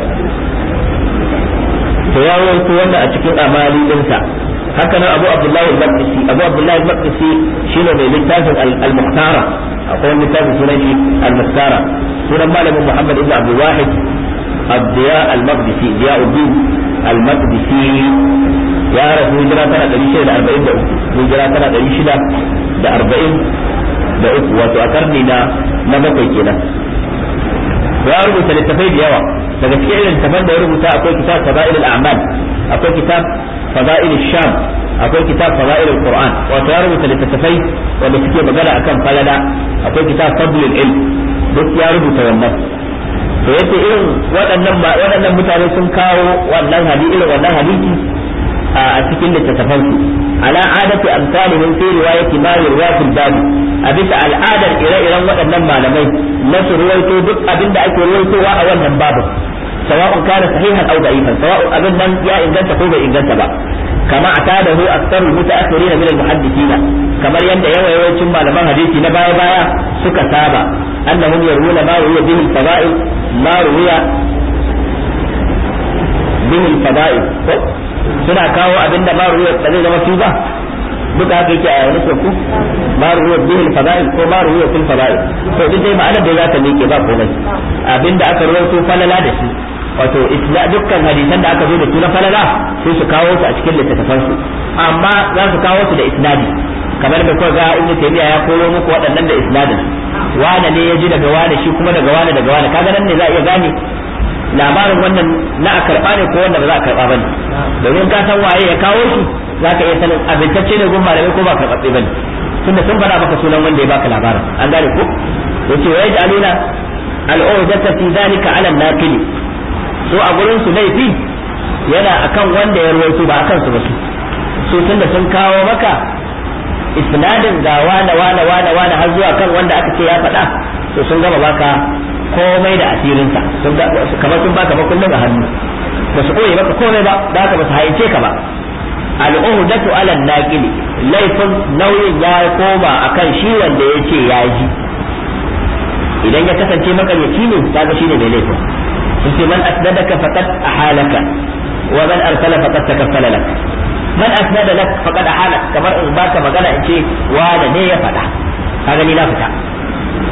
to ya rawaito wannan a cikin amali dinsa haka nan abu abdullahi al-maqdisi abu abdullahi al-maqdisi shine mai littafin al-muhtara akwai wani littafin sunan shi al-muhtara sunan malamin muhammad ibn abdul wahid الضياء المقدسي ضياء الدين المقدسي يا رسول هجرة سنة دليل شدة أربعين دقيقة هجرة سنة دليل شدة da arba'in da uku wato a karni na na bakwai kenan ya rubuta littafai da yawa daga cikin irin littafan da ya rubuta akwai kitab fada'il al-a'mal akwai kitab fada'il sham akwai kitab fada'il al-qur'an wato ya rubuta littafai wanda suke magana akan falala akwai kitab fadl al-ilm duk ya rubuta wannan to yace irin waɗannan waɗannan mutane sun kawo wannan hadisi irin wannan hadisi a cikin littattafan su ala adati amsalihim fi riwayati ma yurwa fil bab a bisa al'adar ire-iren waɗannan malamai na su ruwaito duk abin da ake ruwaitowa a wannan babu sawa'un kana sahihan aw da'ifan sawa'un abin nan ya inganta ko bai inganta ba kama atadahu aktsar mutaakhirin min al-muhaddithina kamar yadda yawa yawancin malaman hadisi na baya baya suka saba annahum yarwuna ma ruwiya bihi al-fada'il ma ruwiya bihi al-fada'il suna kawo abin da ma ruwiya ba zai zama su ba duka haka yake a wani ku ma ruwiya bihi al-fada'il ko ma ruwiya fil fada'il to duk dai ma'anar da za ta miƙe ba komai abin da aka ruwaito falala da shi wato isla dukkan hadisan da aka zo da su na falala sai su kawo su a cikin littattafan su amma za su kawo su da isnadi kamar da kuka ga ibnu taymiya ya koro muku waɗannan da isnadin wane ne ya ji daga wane shi kuma daga wane daga wane kaga nan ne za a iya gane labarin wannan na a karɓa ne ko wanda ba za a karɓa bane domin ka san waye ya kawo shi za ka iya sanin abintacce ne gun malamai ko ba karɓaɓɓe bane tunda sun faɗa maka sunan wanda ya baka labarin an gane ko yace wa yaj'aluna al'udata fi dhalika 'ala an-naqili so a gurin su laifi yana akan wanda ya ruwaito ba akan su ba su so tunda sun kawo maka isnadin ga wane wane wane wane har zuwa kan wanda aka ce ya faɗa to sun gama baka komai da asirinsa sun kamar sun baka ba kullum a hannu ba su koye maka komai ba da haka ba su haice ka ba al'uhdatu ala naqili laifin nauyin ya koma akan shi wanda ya ce ya ji idan ya kasance makaryaci ne kaga shine mai laifin sun ce man asnadaka faqad ahalaka wa man arsala faqad takaffala lak man asnada lak faqad ahalak kamar in baka magana in ce wanda ne ya faɗa kaga ni na fita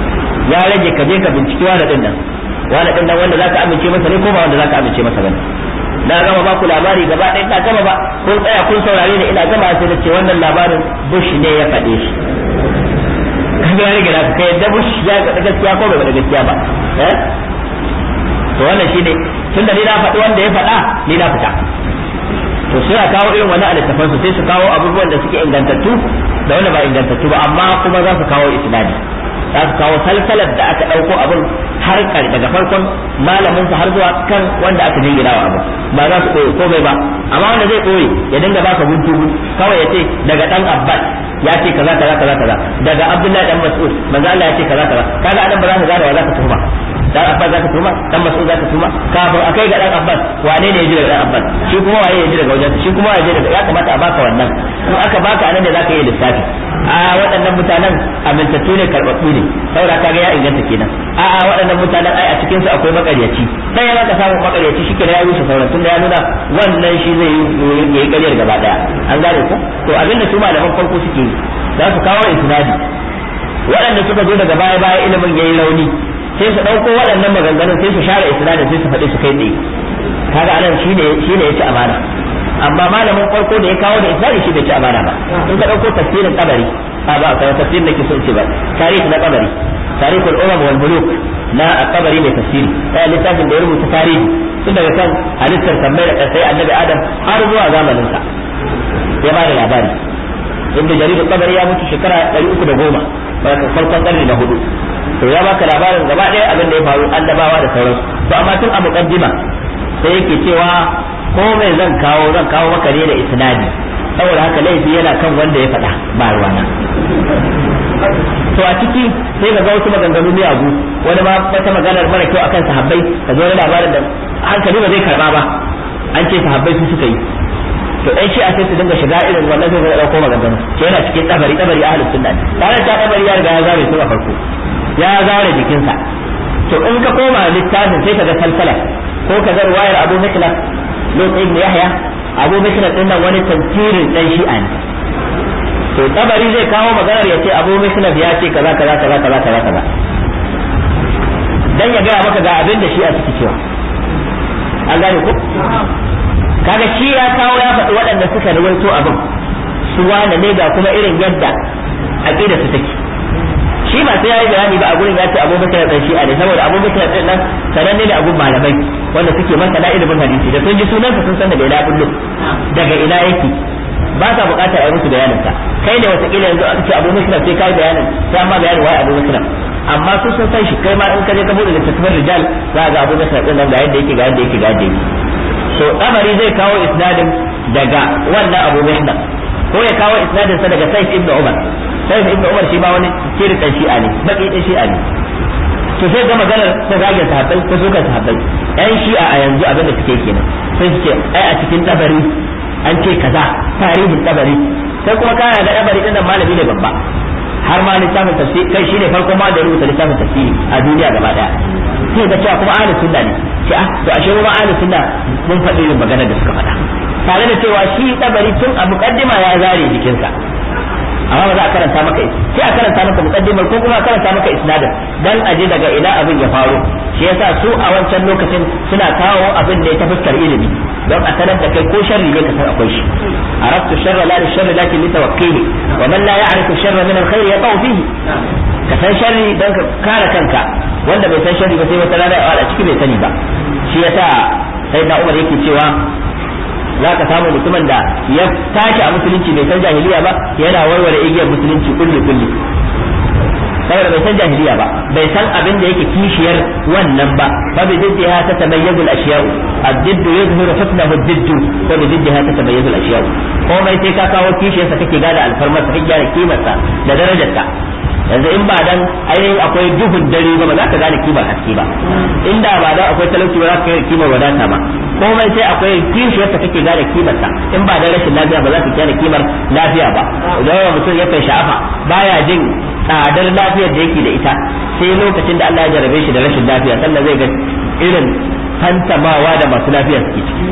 ya rage ka je ka binciki wani din nan wani din nan wanda zaka amince masa ne ko ba wanda zaka amince masa bane na gama ba ku labari gaba ɗaya na gama ba kun tsaya kun saurare ni ina gama sai da ce wannan labarin Bush ne ya faɗe shi kaga ya rage naka kai da Bush ya ga gaskiya ko bai da gaskiya ba eh to wannan shine tunda ni na faɗi wanda ya faɗa ni na fita to suna kawo irin wani alittafan su sai su kawo abubuwan da suke ingantattu da wanda ba ingantattu ba amma kuma za su kawo isnadi za su kawo salsalar da aka ɗauko abin har daga farkon malamin su har zuwa kan wanda aka jingina wa abu ba za su ɓoye komai ba amma wanda zai ɓoye ya dinga baka guntu kawai ya ce daga dan abbas ya ce kaza kaza kaza kaza daga abdullahi dan mas'ud manzo Allah ya ce kaza kaza kaga anan ba za ka gane wa za ka tuhuma dan abbas za ka tuhuma dan mas'ud za ka tuhuma kafin akai ga dan abbas wane ne ya ji daga dan abbas shi kuma waye ya ji daga wajen shi kuma waye ya daga ya kamata a baka wannan in aka baka anan da zaka yi lissafi a waɗannan mutanen amintattu ne karɓaɓɓu ne saboda kaga ya inganta kenan a a waɗannan mutanen ai a cikin su akwai makaryaci sai ya ka samu makaryaci shi kenan ya rushe sauran tunda ya nuna wannan shi zai yi ƙaryar gaba daya an gane ko to abinda su malaman farko suke yi za su kawo isnadi waɗanda suka zo daga baya baya ilimin yayi rauni sai su ɗauko waɗannan maganganun sai su share isnadin sai su faɗi su kai tsaye kaga anan shine shine yace amana amma malamin farko da ya kawo da isnadi shi bai ci amana ba in ka ɗauko tafsirin kabari a ba ka tafsirin da ke son ce ba tarihi na kabari tarihul umam wal muluk na kabari mai tafsiri sai littafin da ya rubuta tarihi tun daga kan halittar tambayar da sai annabi adam har zuwa zamanin sa ya ba da labari inda jaridar kabari ya mutu shekara 310 farkon karni na hudu to ya baka labarin gaba ɗaya abin da ya faru annabawa da sauransu to amma tun a muqaddima sai yake cewa ko mai zan kawo zan kawo maka ne da isnadi saboda haka laifi yana kan wanda ya faɗa ba ruwana to a ciki sai ga wasu maganganu miyagu wani ma wata maganar mara kyau akan sahabbai ka zo wani labarin da hankali ba zai karba ba an ce sahabbai su suka yi to ɗan shi a sai su dinga shiga irin wannan sai su ɗauko maganganu ke yana cikin tsabari tsabari ahlus sunna ne tare da tsabari ya riga ya zare su a farko ya zare jikinsa to in ka koma littafin sai ka ga salsala ko ka ga ruwayar Abu Miklas Lut ibn Yahya Abu Miklas din nan wani tafsirin dan shi'a ne to tabari zai kawo maganar ya ce Abu Miklas ya ce kaza kaza kaza kaza kaza kaza dan ya gaya maka ga abin da shi'a suke cewa an gane ko kaga shi ya kawo ya faɗi waɗanda suka rawaito abin su wane ne ga kuma irin yadda aqida su take shi ba sai yayi bayani ba a gurin ya ce Abu Bakar dan Shi'a ne saboda Abu Bakar din nan sananne ne a gun malamai wanda suke masa da ilimin hadisi da sun ji sunansa sun san daga ina kullu daga ina yake ba sa bukatar a musu bayanin sa kai ne watakila yanzu aka ce Abu Bakar sai kai bayanin sai amma bayanin wai Abu Bakar amma su sun san shi kai ma in ka je ka bude littattafan rijal za ga Abu Bakar din nan ga yadda yake ga yadda yake ga yadda yake so Tabari zai kawo isnadin daga wannan Abu Bakar ko ya kawo isnadin sa daga Sayyid ibn Umar sai ibn Umar shi ma wani kiri dan shi'a ne baki dan shi'a ne to sai ga maganar ko zagin sahabbai ko suka sahabbai yan shi'a a yanzu abin da suke kenan sai su ce ai a cikin tabari an ce kaza tarihin tabari sai kuma kana ga tabari din nan malami ne babba har ma littafin tafsir kai shine farko ma da rubuta littafin tafsiri a duniya gaba daya sai ga cewa kuma ahlus sunna ne ce ah to ashe kuma ahlus sunna mun faɗi irin maganar da suka faɗa tare da cewa shi tabari tun a muqaddima ya zare jikinsa amma ba za a karanta maka sai a karanta maka muqaddimar ko kuma a karanta maka isnadin dan aje daga ina abin ya faru shi yasa su a wancan lokacin suna kawo abin da ya ta fuskar ilimi don a sanar da kai ko sharri ne ka san akwai shi araftu sharra la sharri lakin li tawakkili wa man la ya'rifu sharra min al-khair yaqau fihi ka san sharri don ka kare kanka wanda bai san sharri ba sai wata rana a ciki bai sani ba shi yasa sai da Umar yake cewa za ka samu mutumin da ya tashi a musulunci bai san jahiliya ba yana warware igiyar musulunci kulli kulli saboda bai san jahiliya ba bai san abin da yake kishiyar wannan ba fa bi diddiha ta tamayyazu al-ashya'u ad-didd yuzhiru husnahu ad-didd wa bi diddiha ta tamayyazu al-ashya'u komai sai ka kawo kishiyarsa kake gane alfarmar kake gane kimarsa da darajarsa yanzu in ba dan ainihin akwai duhun dare ba ba za ka gane kimar haske ba inda ba dan akwai talauci ba za ka gane kimar wadata ba komai sai akwai kishiyar ta kake gane kimar ta in ba dan rashin lafiya ba za ka gane kimar lafiya ba idan yawan mutum ya kai sha'afa baya jin tsadar lafiyar da yake da ita sai lokacin da Allah ya jarabe shi da rashin lafiya sannan zai ga irin fantamawa da masu lafiya suke ciki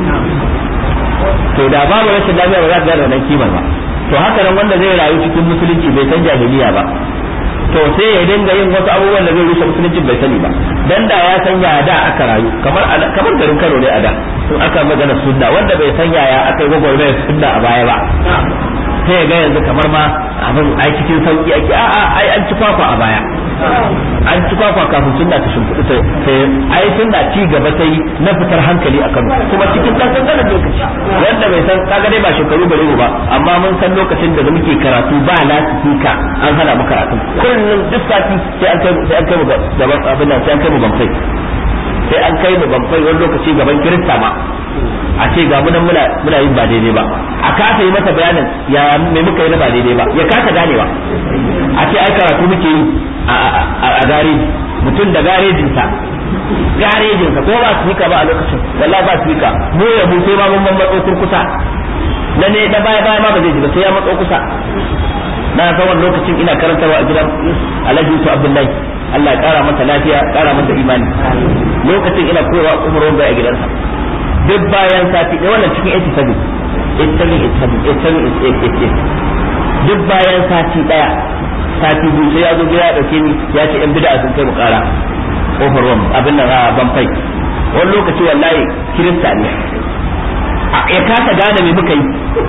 to da babu rashin lafiya ba za ka gane wannan kimar ba to haka nan wanda zai rayu cikin musulunci bai san jahiliya ba to to sai ya dinga yin wasu abubuwan da zai rushe musulunci bai sani ba dan da ya san ya da aka rayu kamar kamar garin Kano ne a da in aka magana sunna wanda bai san yaya aka yi gwagwarmayar sunna a baya ba sai ga yanzu kamar ma abin ai cikin sauki ake a a ai an ci kwakwa a baya an ci kwakwa kafin sunna ta shimfiɗu sai ai sunna ci gaba ta yi na fitar hankali a Kano kuma cikin ɗan ƙanƙanin lokaci wanda bai san kaga dai ba shekaru bare ba amma mun san lokacin da muke karatu ba lasifika an hana mu karatu kullum duk sati sai an kai sai an kai mu gaban abin nan sai an kai mu bankai sai an kai mu bankai wani lokaci gaban kirista ma a ce ga mu nan muna muna yin ba daidai ba a kasa yi masa bayanin ya me muka yi na ba daidai ba ya kasa ganewa a ce ai karatu muke yi a gareji mutum da garejinsa garejinsa ko ba su ba a lokacin wallahi ba su mu ya mu sai ma mun matso kurkusa na ne da baya baya ma ba zai ji ba sai ya matso kusa na san wani lokacin ina karantarwa a gidan Alhaji Yusuf Abdullahi Allah ya kara masa lafiya kara masa imani lokacin ina koyarwa umar bai a gidansa duk bayan sati da wannan cikin 87 87 duk bayan sati daya sati biyu sai ya zo ya dauke ni ya ce yan bid'a sun kai mu kara kofar ruwan abin nan a ban fai wani lokaci wallahi kirista ne ya kasa gane me muka yi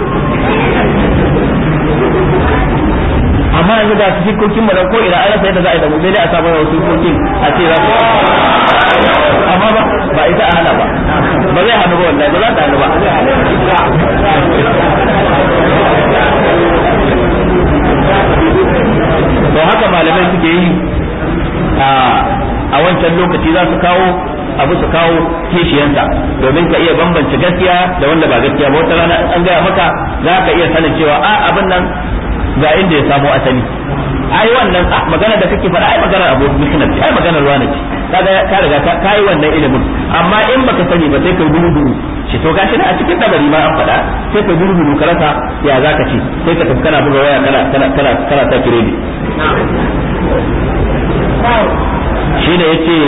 amma yanzu ga su sikokin mu ko ina an rasa yadda za a yi da mu sai dai a samu wasu sikokin a ce za su amma ba ba ita a hana ba ba zai hannu ba wallahi ba za ta hannu ba to haka malamai suke yi a wancan lokaci za su kawo abu su kawo kishiyanta domin ka iya bambance gaskiya da wanda ba gaskiya ba wata rana an gaya maka za ka iya sanin cewa a abin nan ga inda ya samo asali ai wannan magana da kake faɗa ai magana abu mishnat ai magana ruwa ce kaga ka riga ka kai wannan ilimin amma in baka sani ba sai ka duru duru shi to gashi a cikin dabari ma an faɗa sai ka duru duru karasa ya zaka ce sai ka tafi kana buga waya kana kana kana kana ta kiredi shi ne yace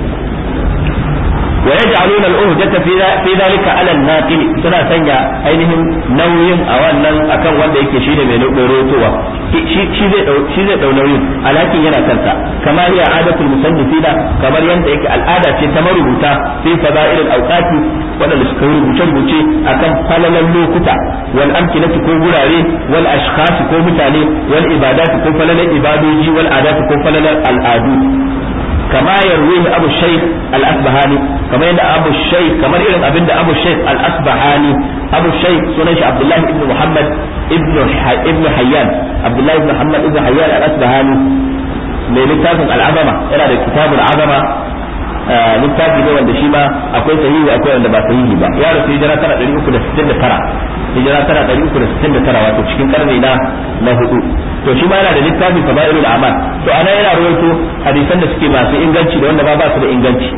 ويجعلون الأهجة في في ذلك على الناقل سنة سنة أينهم نوين أو أن أكن وند يكي شيء من روتوا شيء زي دو نوين ولكن ينا كنتا كما هي عادة المصنفين كما يند يكي العادة تمربوتا في فضائل الأوقات ولا لسكور بوشن أكن فلل اللوكتا والأمكنة كو غراري والأشخاص كو متاني والعبادات كو فلل العبادوجي والعادات كو فلل العادو كما يرويه أبو الشيخ الأسبهاني كما يند أبو الشيخ كما يرد أبن أبو الشيخ الأسبهاني أبو الشيخ سنش عبد الله بن محمد ابن ابن حيان عبد الله بن محمد ابن حيان الأسبهاني من كتاب العظمة إلى كتاب العظمة littafi ne wanda shi ma akwai sahihi akwai wanda ba sahihi ba ya rasu hijira tara ɗari uku da sittin da tara hijira tara ɗari uku da sittin da tara wato cikin karni na na hudu to shi ma yana da littafin fadailul amal to ana yana rawaito hadisan da suke masu inganci da wanda ba ba su da inganci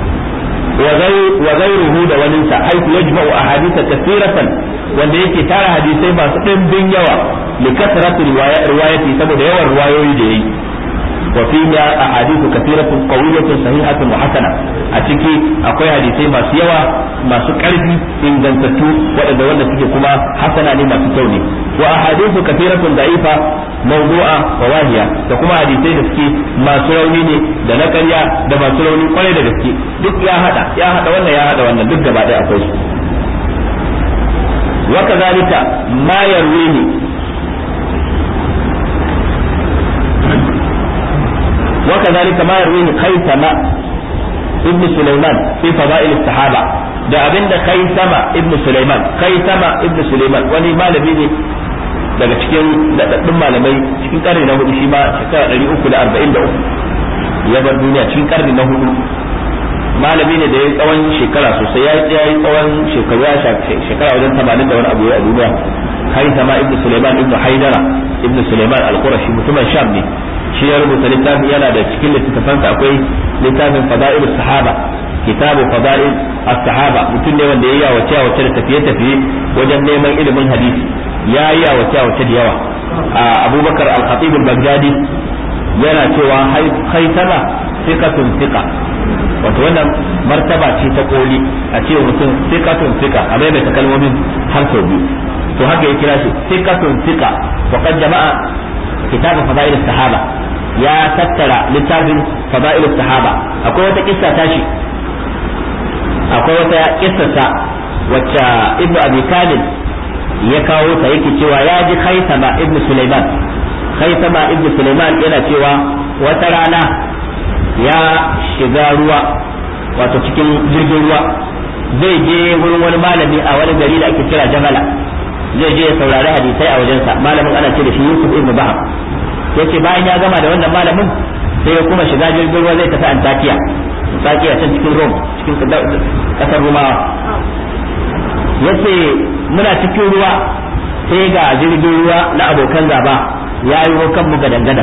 wa ghayruhu da wani sa haythu yajma'u ahaditha kathiratan wanda yake tara hadisai masu ɗimbin yawa li kasratu riwayati saboda yawan riwayoyi da yayi وفيها أحاديث كثيرة قوية صحيحة وحسنة أتكي أقوي حديثي ما سيوا ما سكرتي إن جنتتو وإذا ولا تجي كما حسنة لما تكوني وأحاديث كثيرة ضعيفة موضوعة وواهية تكما حديثي دسكي ما سروني ne da na ƙarya da masu rauni kwarai da gaske duk ya hada ya hada wannan ya hada wannan duk gaba ɗaya akwai su wa kazalika ma yarwini وكذلك ما يرويه خيثمة ابن سليمان في فضائل الصحابة da abin da kai sama ibnu Sulaiman kai sama ibnu Sulaiman wani malami ne daga cikin daɗaɗɗun malamai cikin ƙarni na hudu shi ma shekara ɗari uku da arba'in da uku ya bar duniya cikin ƙarni na hudu malami ne da ya tsawon shekara sosai ya yi tsawon shekaru ya shekara wajen tamanin da wani abu a duniya kai sama ibnu Sulaiman ibnu Haidara ibnu Sulaiman al-Qurashi mutumin Sham ne shi ya rubuta littafin yana da cikin littattafansa akwai littafin fada'il sahaba kitabu fada'il as-sahaba mutum ne wanda ya yi wace wace da tafiye tafiye wajen neman ilimin hadisi ya yi wace wace da yawa abubakar al-khatib al-baghdadi yana cewa haitama thiqatun thiqa wato wannan martaba ce ta koli a ce mutum thiqatun thiqa a maimaita kalmomin har sau biyu to haka ya kira shi thiqatun thiqa wa qad jama'a kitabu fada'il as-sahaba ya tattara littafin fada'il sahaba akwai wata kissa tashi akwai wata kissarsa wacce ibnu abi kamil ya kawo ta yake cewa ya ji khaisama ibnu sulaiman khaisama ibnu sulaiman yana cewa wata rana ya shiga ruwa wato cikin jirgin ruwa zai je wurin wani malami a wani gari da ake kira jamala zai je ya saurari hadisai a wajensa malamin ana ce da shi yusuf ibnu baham yace bayan ya gama da wannan malamin sai ya kuma shiga jirgin ruwa zai tafi antakiya antakiya can cikin rome cikin kasar rumawa yace muna cikin ruwa sai ga jirgin ruwa na abokan gaba ya yi kan mu gadan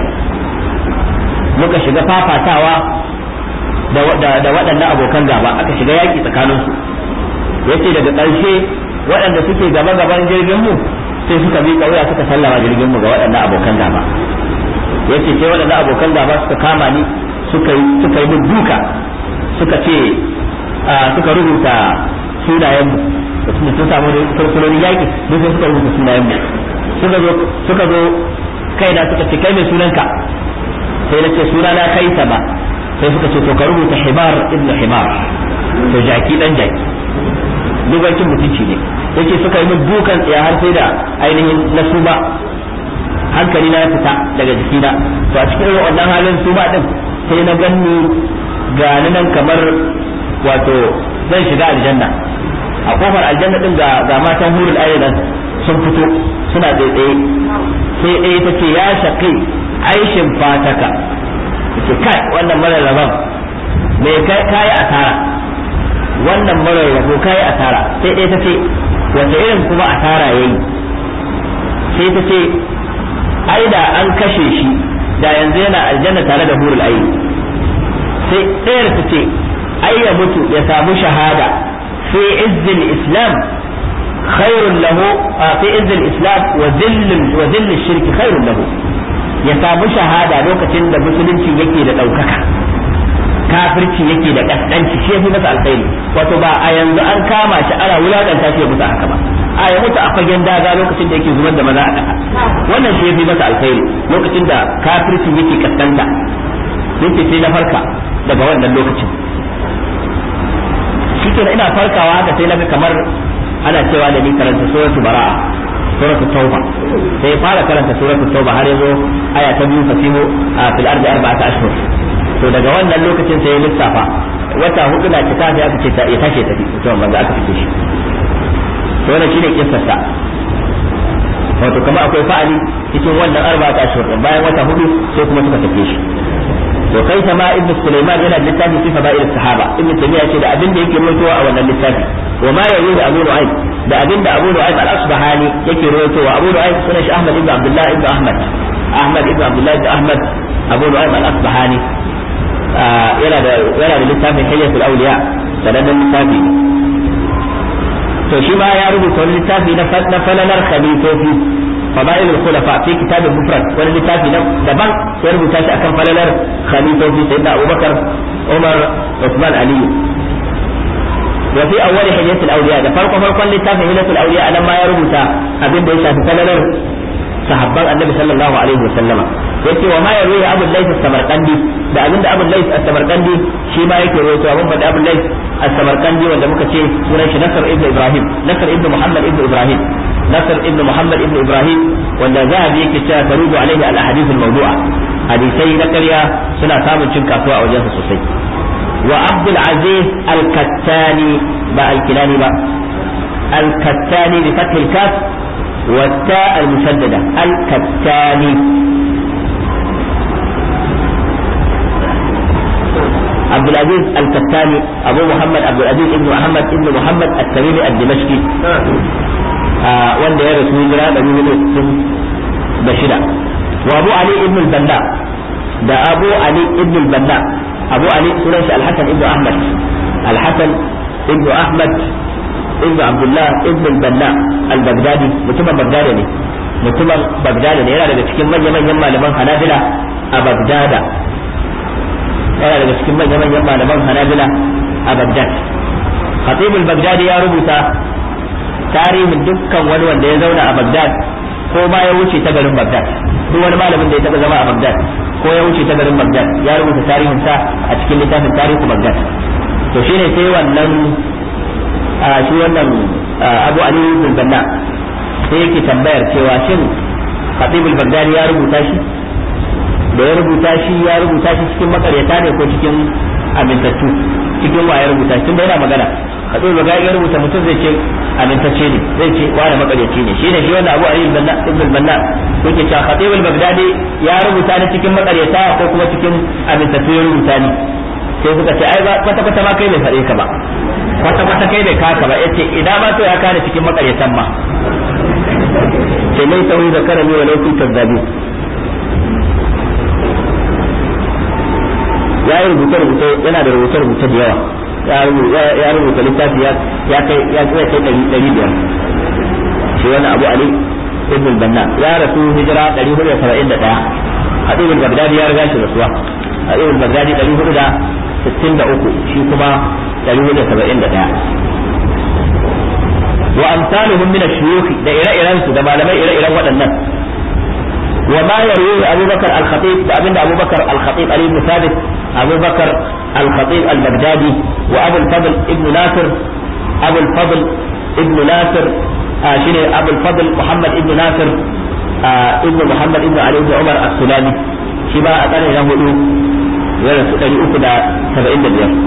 muka shiga fafatawa da waɗannan abokan gaba aka shiga yaƙi tsakaninsu yace daga ƙarshe waɗanda suke gaba gaban jirgin mu sai suka bi wuya suka sallama jirgin mu ga waɗannan abokan gaba yace sai waɗannan abokan gaba suka kama ni suka yi suka yi duka suka ce suka rubuta sunayen mu da sun samu fursunonin yaƙi duk sai suka rubuta sunayen mu suka zo suka zo kaina suka ce kai mai sunanka sai na ce sunana kai ba sai suka ce to ka rubuta himar ibnu himar to jaki dan jaki duk wankin mutunci ne yake suka yi min dukan tsaya har sai da ainihin na suba hankali na ya fita daga jikina to a cikin irin wannan halin suba din sai na ganni ga nan kamar wato zan shiga aljanna a kofar aljanna din ga ga matan hurul ayyudan sun fito suna tsaye sai ɗaya ta ce ya shaƙi aishin fataka ce kai wannan mara rabon me kai asara wannan mara rabo kai asara sai ɗaya ta ce wata irin kuma asara yayi sai ta ce ai da an kashe shi da yanzu yana aljanna tare da hurul ayi sai ɗayar ta ce ai ya mutu ya samu shahada fi izzil islam khairun lahu fi izzil islam wa zillin wa zillin shirki khairun lahu ya samu shahada lokacin da musulunci yake da ɗaukaka kafirci yake da kaskanci shi yafi masa alkhairi wato ba a yanzu an kama shi ana wulakanta shi ya mutu haka ba a ya mutu a fagen daga lokacin da yake zubar da maza a ƙasa wannan shi yafi masa alkhairi lokacin da kafirci yake kaskanta yake sai na farka daga wannan lokacin shikenan ina farkawa haka sai naga kamar ana cewa da ni karanta suratul bara'a suratul tauba sai fara karanta suratul tauba har yazo aya ta biyu fasihu fil ardi arba'ata ashhur to daga wannan lokacin sai ya lissafa wata hudu na cika sai aka ce ta ya tashi tafi to manzo aka fice shi to wannan shine kissarsa wato kamar akwai fa'ali cikin wannan arba ta ashhur bayan wata hudu sai kuma suka tafi shi to kai sama ibnu sulaiman yana littafi fi fada'il sahaba ibnu taymiya ce da abin da yake rawaitowa a wannan littafi wa ma yayi da abu nu'aym da abin da abu nu'aym al-asbahani yake rawaitowa abu nu'aym sunan shi ahmad ibn abdullah ibn ahmad ahmad ibn abdullah ibn ahmad abu nu'aym al-asbahani yana da yana da littafin hayyatul awliya sanannen littafi to shi ma ya rubuta wani littafi na falalar khalifofi fadail al-khulafa fi kitab al-mufrad wani littafi na daban ya rubuta shi akan falalar khalifofi sayyidina Abubakar Umar Uthman Ali wa fi awwal hilyat al-awliya da farko farkon littafin hilyat al-awliya anan ma ya rubuta abin da ya shafi falalar sahabban annabi sallallahu alaihi wa sallama yace wa ma yarwi abu layth as-samarqandi da abinda abu layth as-samarqandi shi ma yake rawaito abun fada abu layth as-samarqandi wanda muka ce sunan shi nasr ibn ibrahim nasr ibn muhammad ibn ibrahim nasr ibn muhammad ibn ibrahim wanda zahabi yake cewa tarudu alaihi al-ahadith al-mawdu'a hadisai na ƙarya suna samun cin kasuwa a wajensa sosai wa abdul aziz al-kattani ba al-kilani ba al-kattani bi fath al-kaf والتاء المشددة الكتاني عبد العزيز الكتاني أبو محمد عبد العزيز ابن محمد ابن محمد التميمي الدمشقي wanda ya rasu hijira da biyu sun da shida wa abu ali ibn al-banna da abu ali ibn al-banna abu ali sunan shi al-hasan ibn ahmad al-hasan ibn ahmad ibn abdullah ibn al-banna al-baghdadi mutumin bagdada ne mutumin bagdada ne yana daga cikin manyan manyan malaman hanabila a bagdada yana daga cikin manyan manyan malaman hanabila a bagdad khatib al-baghdadi ya rubuta tarihin dukkan wani wanda ya zauna a bagdad ko ma ya wuce ta garin bagdad duk wani malamin da ya taba zama a bagdad ko ya wuce ta garin Baghdad ya rubuta tarihin sa a cikin littafin tarihi Baghdad to shine sai wannan shi wannan Abu Ali bin Banna sai yake tambayar cewa shin Khatib al-Baghdadi ya rubuta shi da ya rubuta shi ya rubuta shi cikin makaryata ne ko cikin amintattu cikin wa ya rubuta shi yana magana Khatib al-Baghdadi ya rubuta mutum zai ce amintacce ne zai ce wani makaryaci ne shine shi wanda Abu Ali ibn al-Banna yake cewa Khatib al-Baghdadi ya rubuta ni cikin makaryata ko kuma cikin amintattu ya rubuta ni sai suka ce ai kwata kwata ma kai bai faɗe ka ba kwata kwata kai bai kaka ba yace idan ma to ya kare cikin makaryatan ma sai mai tauri da karami wa lauki kazzabi ya yi rubuce rubuce yana da rubuce rubuce da yawa ya rubuta littafi ya kai ya kai ɗari biyar shi wani abu ali ibn banna ya rasu hijira ɗari hudu da saba'in da ɗaya hadibul bagdadi ya riga shi rasuwa hadibul bagdadi ɗari hudu da sittin da uku shi kuma ɗari hudu da saba'in da ɗaya wa amsaluhum min ash-shuyukh da ire-iren su da malamai ire-iren waɗannan wa ma yarwi Abu Bakar al-Khatib da abinda Abu Bakar al-Khatib Ali ibn Thabit Abu Bakar al-Khatib al-Baghdadi wa Abu al-Fadl ibn Nasir Abu al-Fadl ibn Nasir shine Abu al-Fadl Muhammad ibn Nasir ibn Muhammad ibn Ali ibn Umar as-Sulami shi ba a ƙarni na hudu ya rasu ɗari uku da saba'in da biyar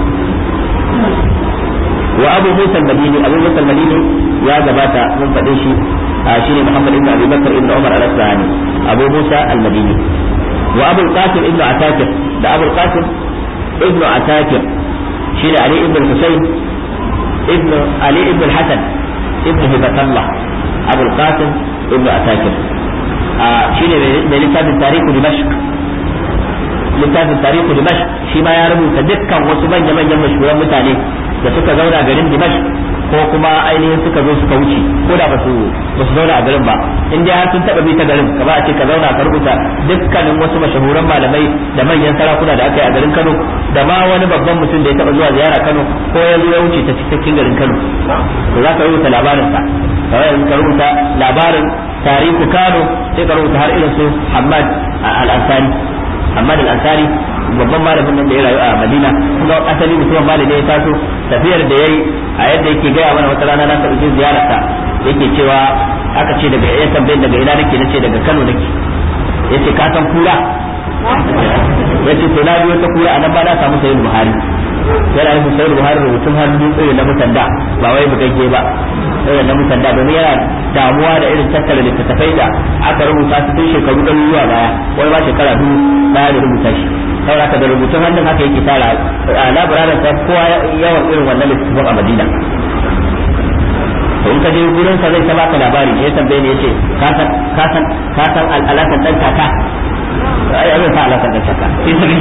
wa abu musa al-madini abu musa al-madini ya gabata mun faɗe shi shine muhammad ibn abi bakr ibn umar al-asbahani abu musa al-madini wa abu al-qasim ibn atakir da abu al-qasim ibn atakir shine ali ibn husayn ibn ali ibn al-hasan ibn hibatallah abu al-qasim ibn atakir shine mai littafin tarihu dimashq littafin tarihu dimashq shi ma ya rubuta dukkan wasu manya-manyan mashhuran mutane da suka zauna garin Dimash ko kuma ainihin suka zo suka wuce ko da basu basu zauna a garin ba in dai har sun taba bi ta garin ka ba a ce ka zauna ka rubuta dukkanin wasu mashahuran malamai da manyan sarakuna da aka yi a garin Kano da ma wani babban mutum da ya taba zuwa ziyara Kano ko ya zo ya wuce ta cikin garin Kano to za ka rubuta labarin sa kawai ka rubuta labarin tarihu Kano sai ka rubuta har irin su Hamad al-Ansari Hamad al-Ansari babban malamin nan da ya rayu a Madina kuma asali mutumin malami ya taso tafiyar da yayi a yadda yake gaya mana wata rana na taɓa jin ziyararsa yake cewa aka ce daga ya tambayin daga ina nake nace daga Kano nake yace ka san kura yace to na biyo ta kura anan ba na samu sayyid Buhari yana yin sayyid Buhari rubutun hannu irin na mutanda ba wai bugagge ba irin na mutanda domin yana damuwa da irin tattara littattafai da aka rubuta su tun shekaru ɗan zuwa baya wani ba shekara biyu baya da rubuta shi saboda ka da rubutun hannun haka yake tara a labararin sa kowa yawan irin wannan littattafan a Madina to in ka je gurin sa zai ta baka labari ya tambaye ne yace ka san ka san ka san alakan dan kaka ai abin sa alakan dan kaka to sai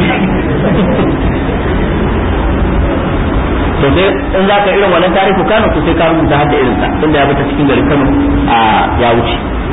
in za ka irin wannan tarihi Kano to sai ka rubuta hadda irin sa tunda ya bata cikin garin Kano a ya wuce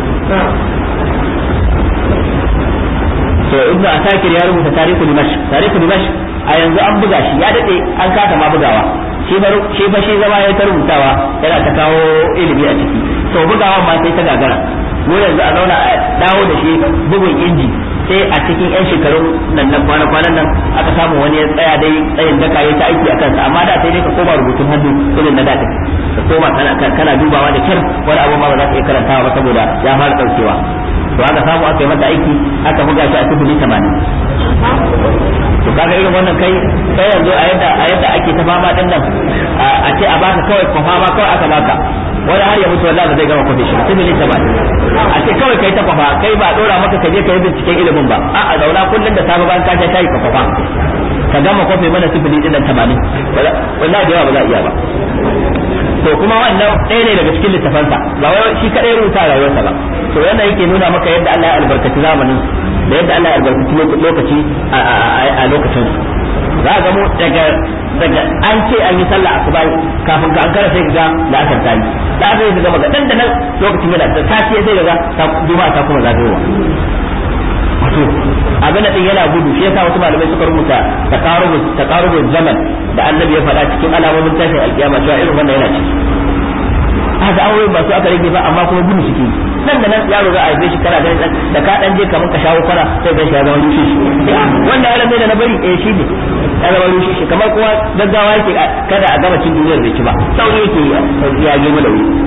to ibnu asakir ya rubuta tarihu dimash tarihu dimash a yanzu an buga shi ya dade an kasa ma bugawa shi fa shi fa shi zama ya ta rubutawa yana ta kawo ilimi a ciki to bugawa ma sai ta gagara mu yanzu a zauna a dawo da shi bugun inji sai a cikin yan shekarun nan na kwana kwanan nan aka samu wani ya tsaya dai tsayin daka ya ta aiki a kansa amma da sai dai ka koma rubutun hannu irin na da ka koma kana dubawa da kyar wani abu ma ba za ka iya karantawa ba saboda ya fara daukewa to aka samu aka yi mata aiki aka buga shi a tubuli tamanin to kaga irin wannan kai kai yanzu a yadda a yadda ake ta fama din nan a ce a baka kawai ko fama kawai aka baka wani har ya mutu wallahi ba zai gama kwafe shi tubuli tamanin a ce kawai kai ta kwafa kai ba dora maka ka je ka yi binciken ilimin ba a a zauna kullum da safe bayan ka sha shayi ka kwafa ka gama kwafe mana tubuli din nan tamanin wallahi da yawa ba za a iya ba to kuma wannan ɗaya ne daga cikin littafansa ba wai shi kadai rubuta rayuwarsa ba to wannan yake nuna maka yadda Allah ya albarkaci zamanin da yadda Allah ya albarkaci lokaci a lokacin za ga mu daga daga an ce an yi sallah asuba kafin ka an kara sai ga da aka tayi da aka yi ga maka dan da nan lokacin yana da safiya sai ga ta juma'a ta kuma zagayowa wato abin da din yana gudu shi yasa wasu malamai suka rubuta taqarubus taqarubus zaman da annabi ya faɗa cikin alamomin tashin alkiyama cewa irin wannan yana ciki haka aure ba su aka rage ba amma kuma gudu suke nan da nan yaro za a haife shi kana ganin da ka dan je kamar ka shawo kwana sai ga shi ya zama rushe shi wanda ya da na bari eh shi ne ya zama rushe shi kamar kuma gaggawa yake kada a gama cin duniyar bai ci ba sauri yake ya gema da wuri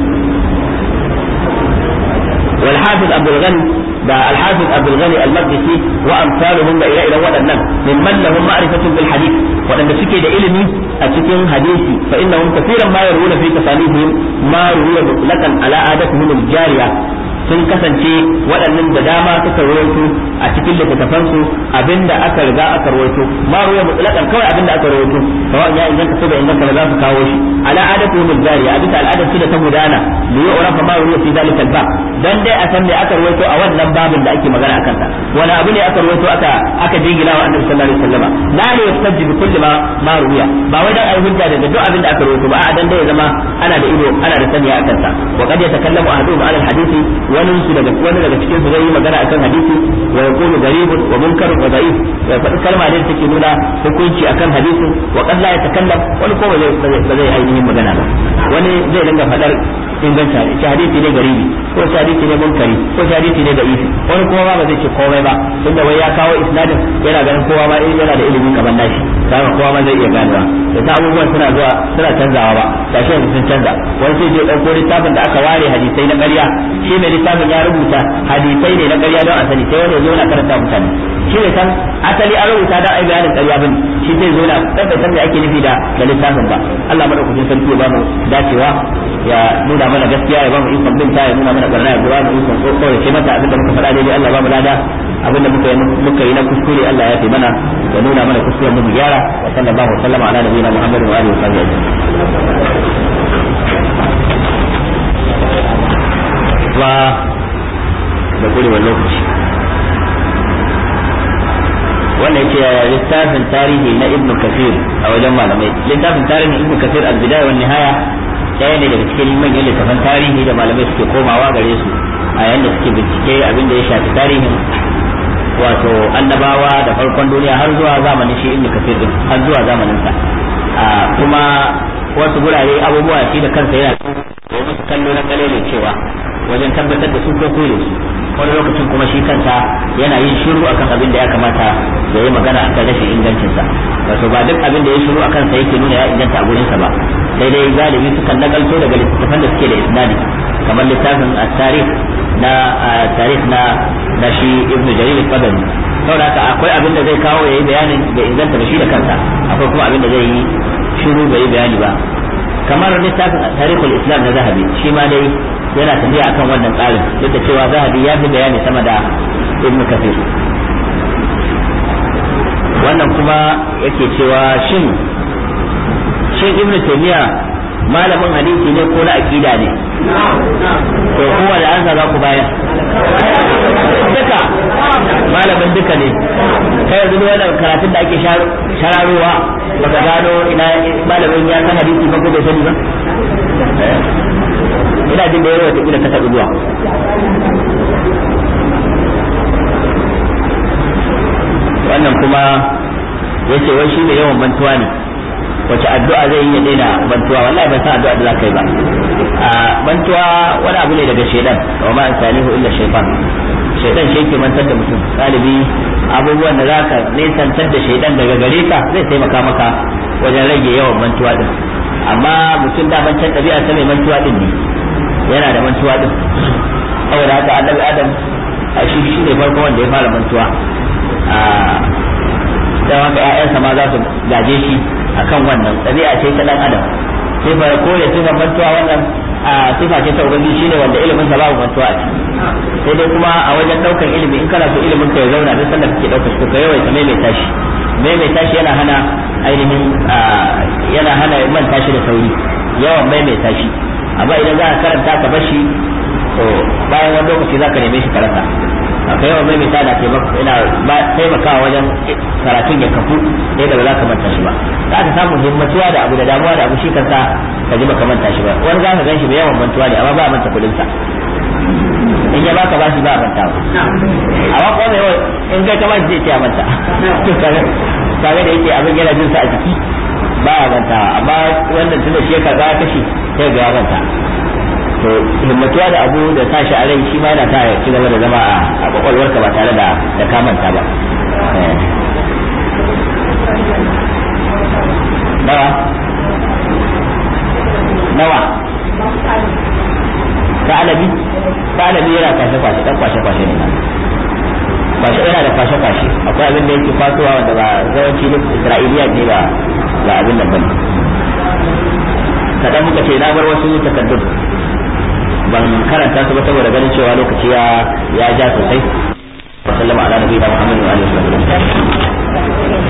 والحافظ عبد الغني دا الحافظ عبد الغني المقدسي وامثالهم دا الى الى ودنن ممن لهم معرفه بالحديث ودن suke da ilimi a cikin hadisi fa innahum kaseeran ma yaruna fi tasanihim ma ruwiya mutlaqan ala adatihim al-jariya sun kasance waɗannan da dama suka rawaito a cikin littattafansu abinda aka riga aka rawaito ma ruwa mutlaqan kawai abinda aka rawaito kawai ya inganta ko da inganta ba za su kawo shi ala adatu min jariya abita al'adar su da ta gudana li yu'rafa ma ruwa fi zalika al-bab dan dai a san me aka rawaito a wannan babin da ake magana akan sa wani abu ne aka rawaito aka aka jingina wa annabi sallallahu alaihi wasallam la ne yastajib bi kulli ma ma ruwiya ba wai dan ai hujja daga duk abin da aka rawaito ba a dan dai ya zama ana da ido ana da sani akan sa wa qad yatakallamu ahaduhum ala al-hadisi wani su daga wani daga cikin su zai yi magana akan hadisi wa yaqulu garibun wa munkarun wa da'if ya faɗi kalma ne take nuna hukunci akan hadisi wa qad la yatakallam wani ko ba zai ba zai ainihin magana ba wani zai dinga faɗar inganta shi hadisi ne garibi ko shi hadisi ne munkari ko shi hadisi ne da'ifi wani kuma ba zai ce komai ba tunda wai ya kawo isnadin yana ganin kowa ma yana da ilimi kamar nashi kaga kowa ma zai iya ganewa da ta abubuwan suna zuwa suna canzawa ba gashi yanzu sun canza wani sai je ɗauko littafin da aka ware hadisai na ƙarya shi mai littafin ya rubuta hadisai ne na ƙarya don a sani sai wani zo na karanta mutane shi ne san asali an rubuta don ai bayanin ƙarya bane shi zai zo na dan bai san me ake nufi da da littafin ba Allah madaukakin sarki ya ba mu dacewa ya nuna mana gaskiya ya ba mu ikon binta ya nuna mana barna ya ba mu ikon kokore ce mata abinda muka faɗa daidai Allah ba mu lada abinda muka yi muka yi na kuskure Allah ya fi mana ya nuna mana kuskuren mu gyara wa sallallahu alaihi wa sallama ala nabiyina Muhammadin wa alihi wa sahbihi ba da kurewar lokaci wannan ce yaya littafin tarihi na ibnu kafir a wajen malamai littafin tarihin ibnu kafir al-bidaya wa nihaya ɗaya ne daga cikin manyan littafan tarihi da malamai suke komawa gare su a yayin da suke bincike abin da ya shafi tarihin wato annabawa da farkon duniya har zuwa zamanin shi ibnu kafir din har zuwa zamanin sa kuma wasu gurare abubuwa shi da kansa yana da musu kallo na kalele cewa wajen tabbatar da su ko kore su wani lokacin kuma shi kansa yana yin shiru akan abin da ya kamata ya yi magana akan rashin ingancinsa wato ba duk abin da ya shiru akan sa yake nuna ya inganta a gurinsa ba sai dai galibi sukan nakalto daga littattafan da suke da isnadi kamar littafin at-tarikh na tarikh na na shi ibnu jarir al-qadami saboda haka akwai abin da zai kawo yayi bayanin da inganta da shi da kansa akwai kuma abin da zai yi shiru bai yi bayani ba kamar littafin tarihul islam na zahabi shi ma dai yana tafiya akan wannan tsarin duk da cewa zahabi ya fi bayani sama da ibnu kafir wannan kuma yake cewa shin shin ibnu taymiya malamin hadisi ne ko na aqida ne to kowa da ansa za ku bayar duka malamin duka ne kai yanzu wannan karatun da ake shararowa baka gano ina malamin ya san hadisi ba ko bai sani ba ina jin da yawa ta ka taɓa zuwa wannan kuma yace wai shi ne yawan mantuwa ne wace addu'a zai yi ya daina mantuwa wallahi ban san addu'a da za ka yi ba a mantuwa wani abu ne daga shedan wa ma salihu illa shaytan shaytan shi yake mantar da mutum galibi abubuwan da zaka nesantar da shaydan daga gare ka zai taimaka maka wajen rage yawan mantuwa din amma mutum da mancan ɗabi'a ta mai mantuwa din ne yana da mantuwa din saboda haka annabi adam a shi shi ne farko wanda ya fara mantuwa a dan haka ƴaƴansa ma za su gaje shi akan wannan ɗabi'a ce ta dan adam sai fara kore sifar mantuwa wannan a sifa ce ta ubangiji shine wanda ilimin sa babu mantuwa a ciki sai dai kuma a wajen daukan ilimi in kana so ilimin ka ya zauna duk sanda kake daukar shi ka yawaita maimaita shi maimaita shi yana hana ainihin yana hana manta shi da sauri yawan maimaita shi amma idan za ka karanta ka bar shi to bayan wani lokaci za ka neme shi ka rasa aka yawan maimaita na taimakawa wajen karatun ya kafu yadda ba za ka manta shi ba za ka samu himmatuwa da abu da damuwa da abu shi kansa ka ji baka manta shi ba wani za ka gan shi mai yawan mantuwa ne amma ba a manta kudin sa in ya baka bashi ba a manta ba amma kuma mai in kai kamar zai ce a manta kaga da yake abin yana jin sa a jiki ba a manta amma wannan tunda shi ya karba kashi sai ga ya manta to himmatuwa da abu da tashi a rai shi ma yana ta ci gaba da zama a kwakwalwarka ba tare da da kamanta ba nawa nawa ta'alabi ta'alabi yana kwashe kwashe dan kwashe kwashe ne kwashe yana da kwashe kwashe akwai abin da yake kwasuwa wanda ba zawanci na isra'iliya ne ba ba abin nan bane kadan muka ce na bar wasu takaddun ban karanta su ba saboda ganin cewa lokaci ya ya ja sosai wa sallama ala nabiyina muhammadin wa alihi wa sallam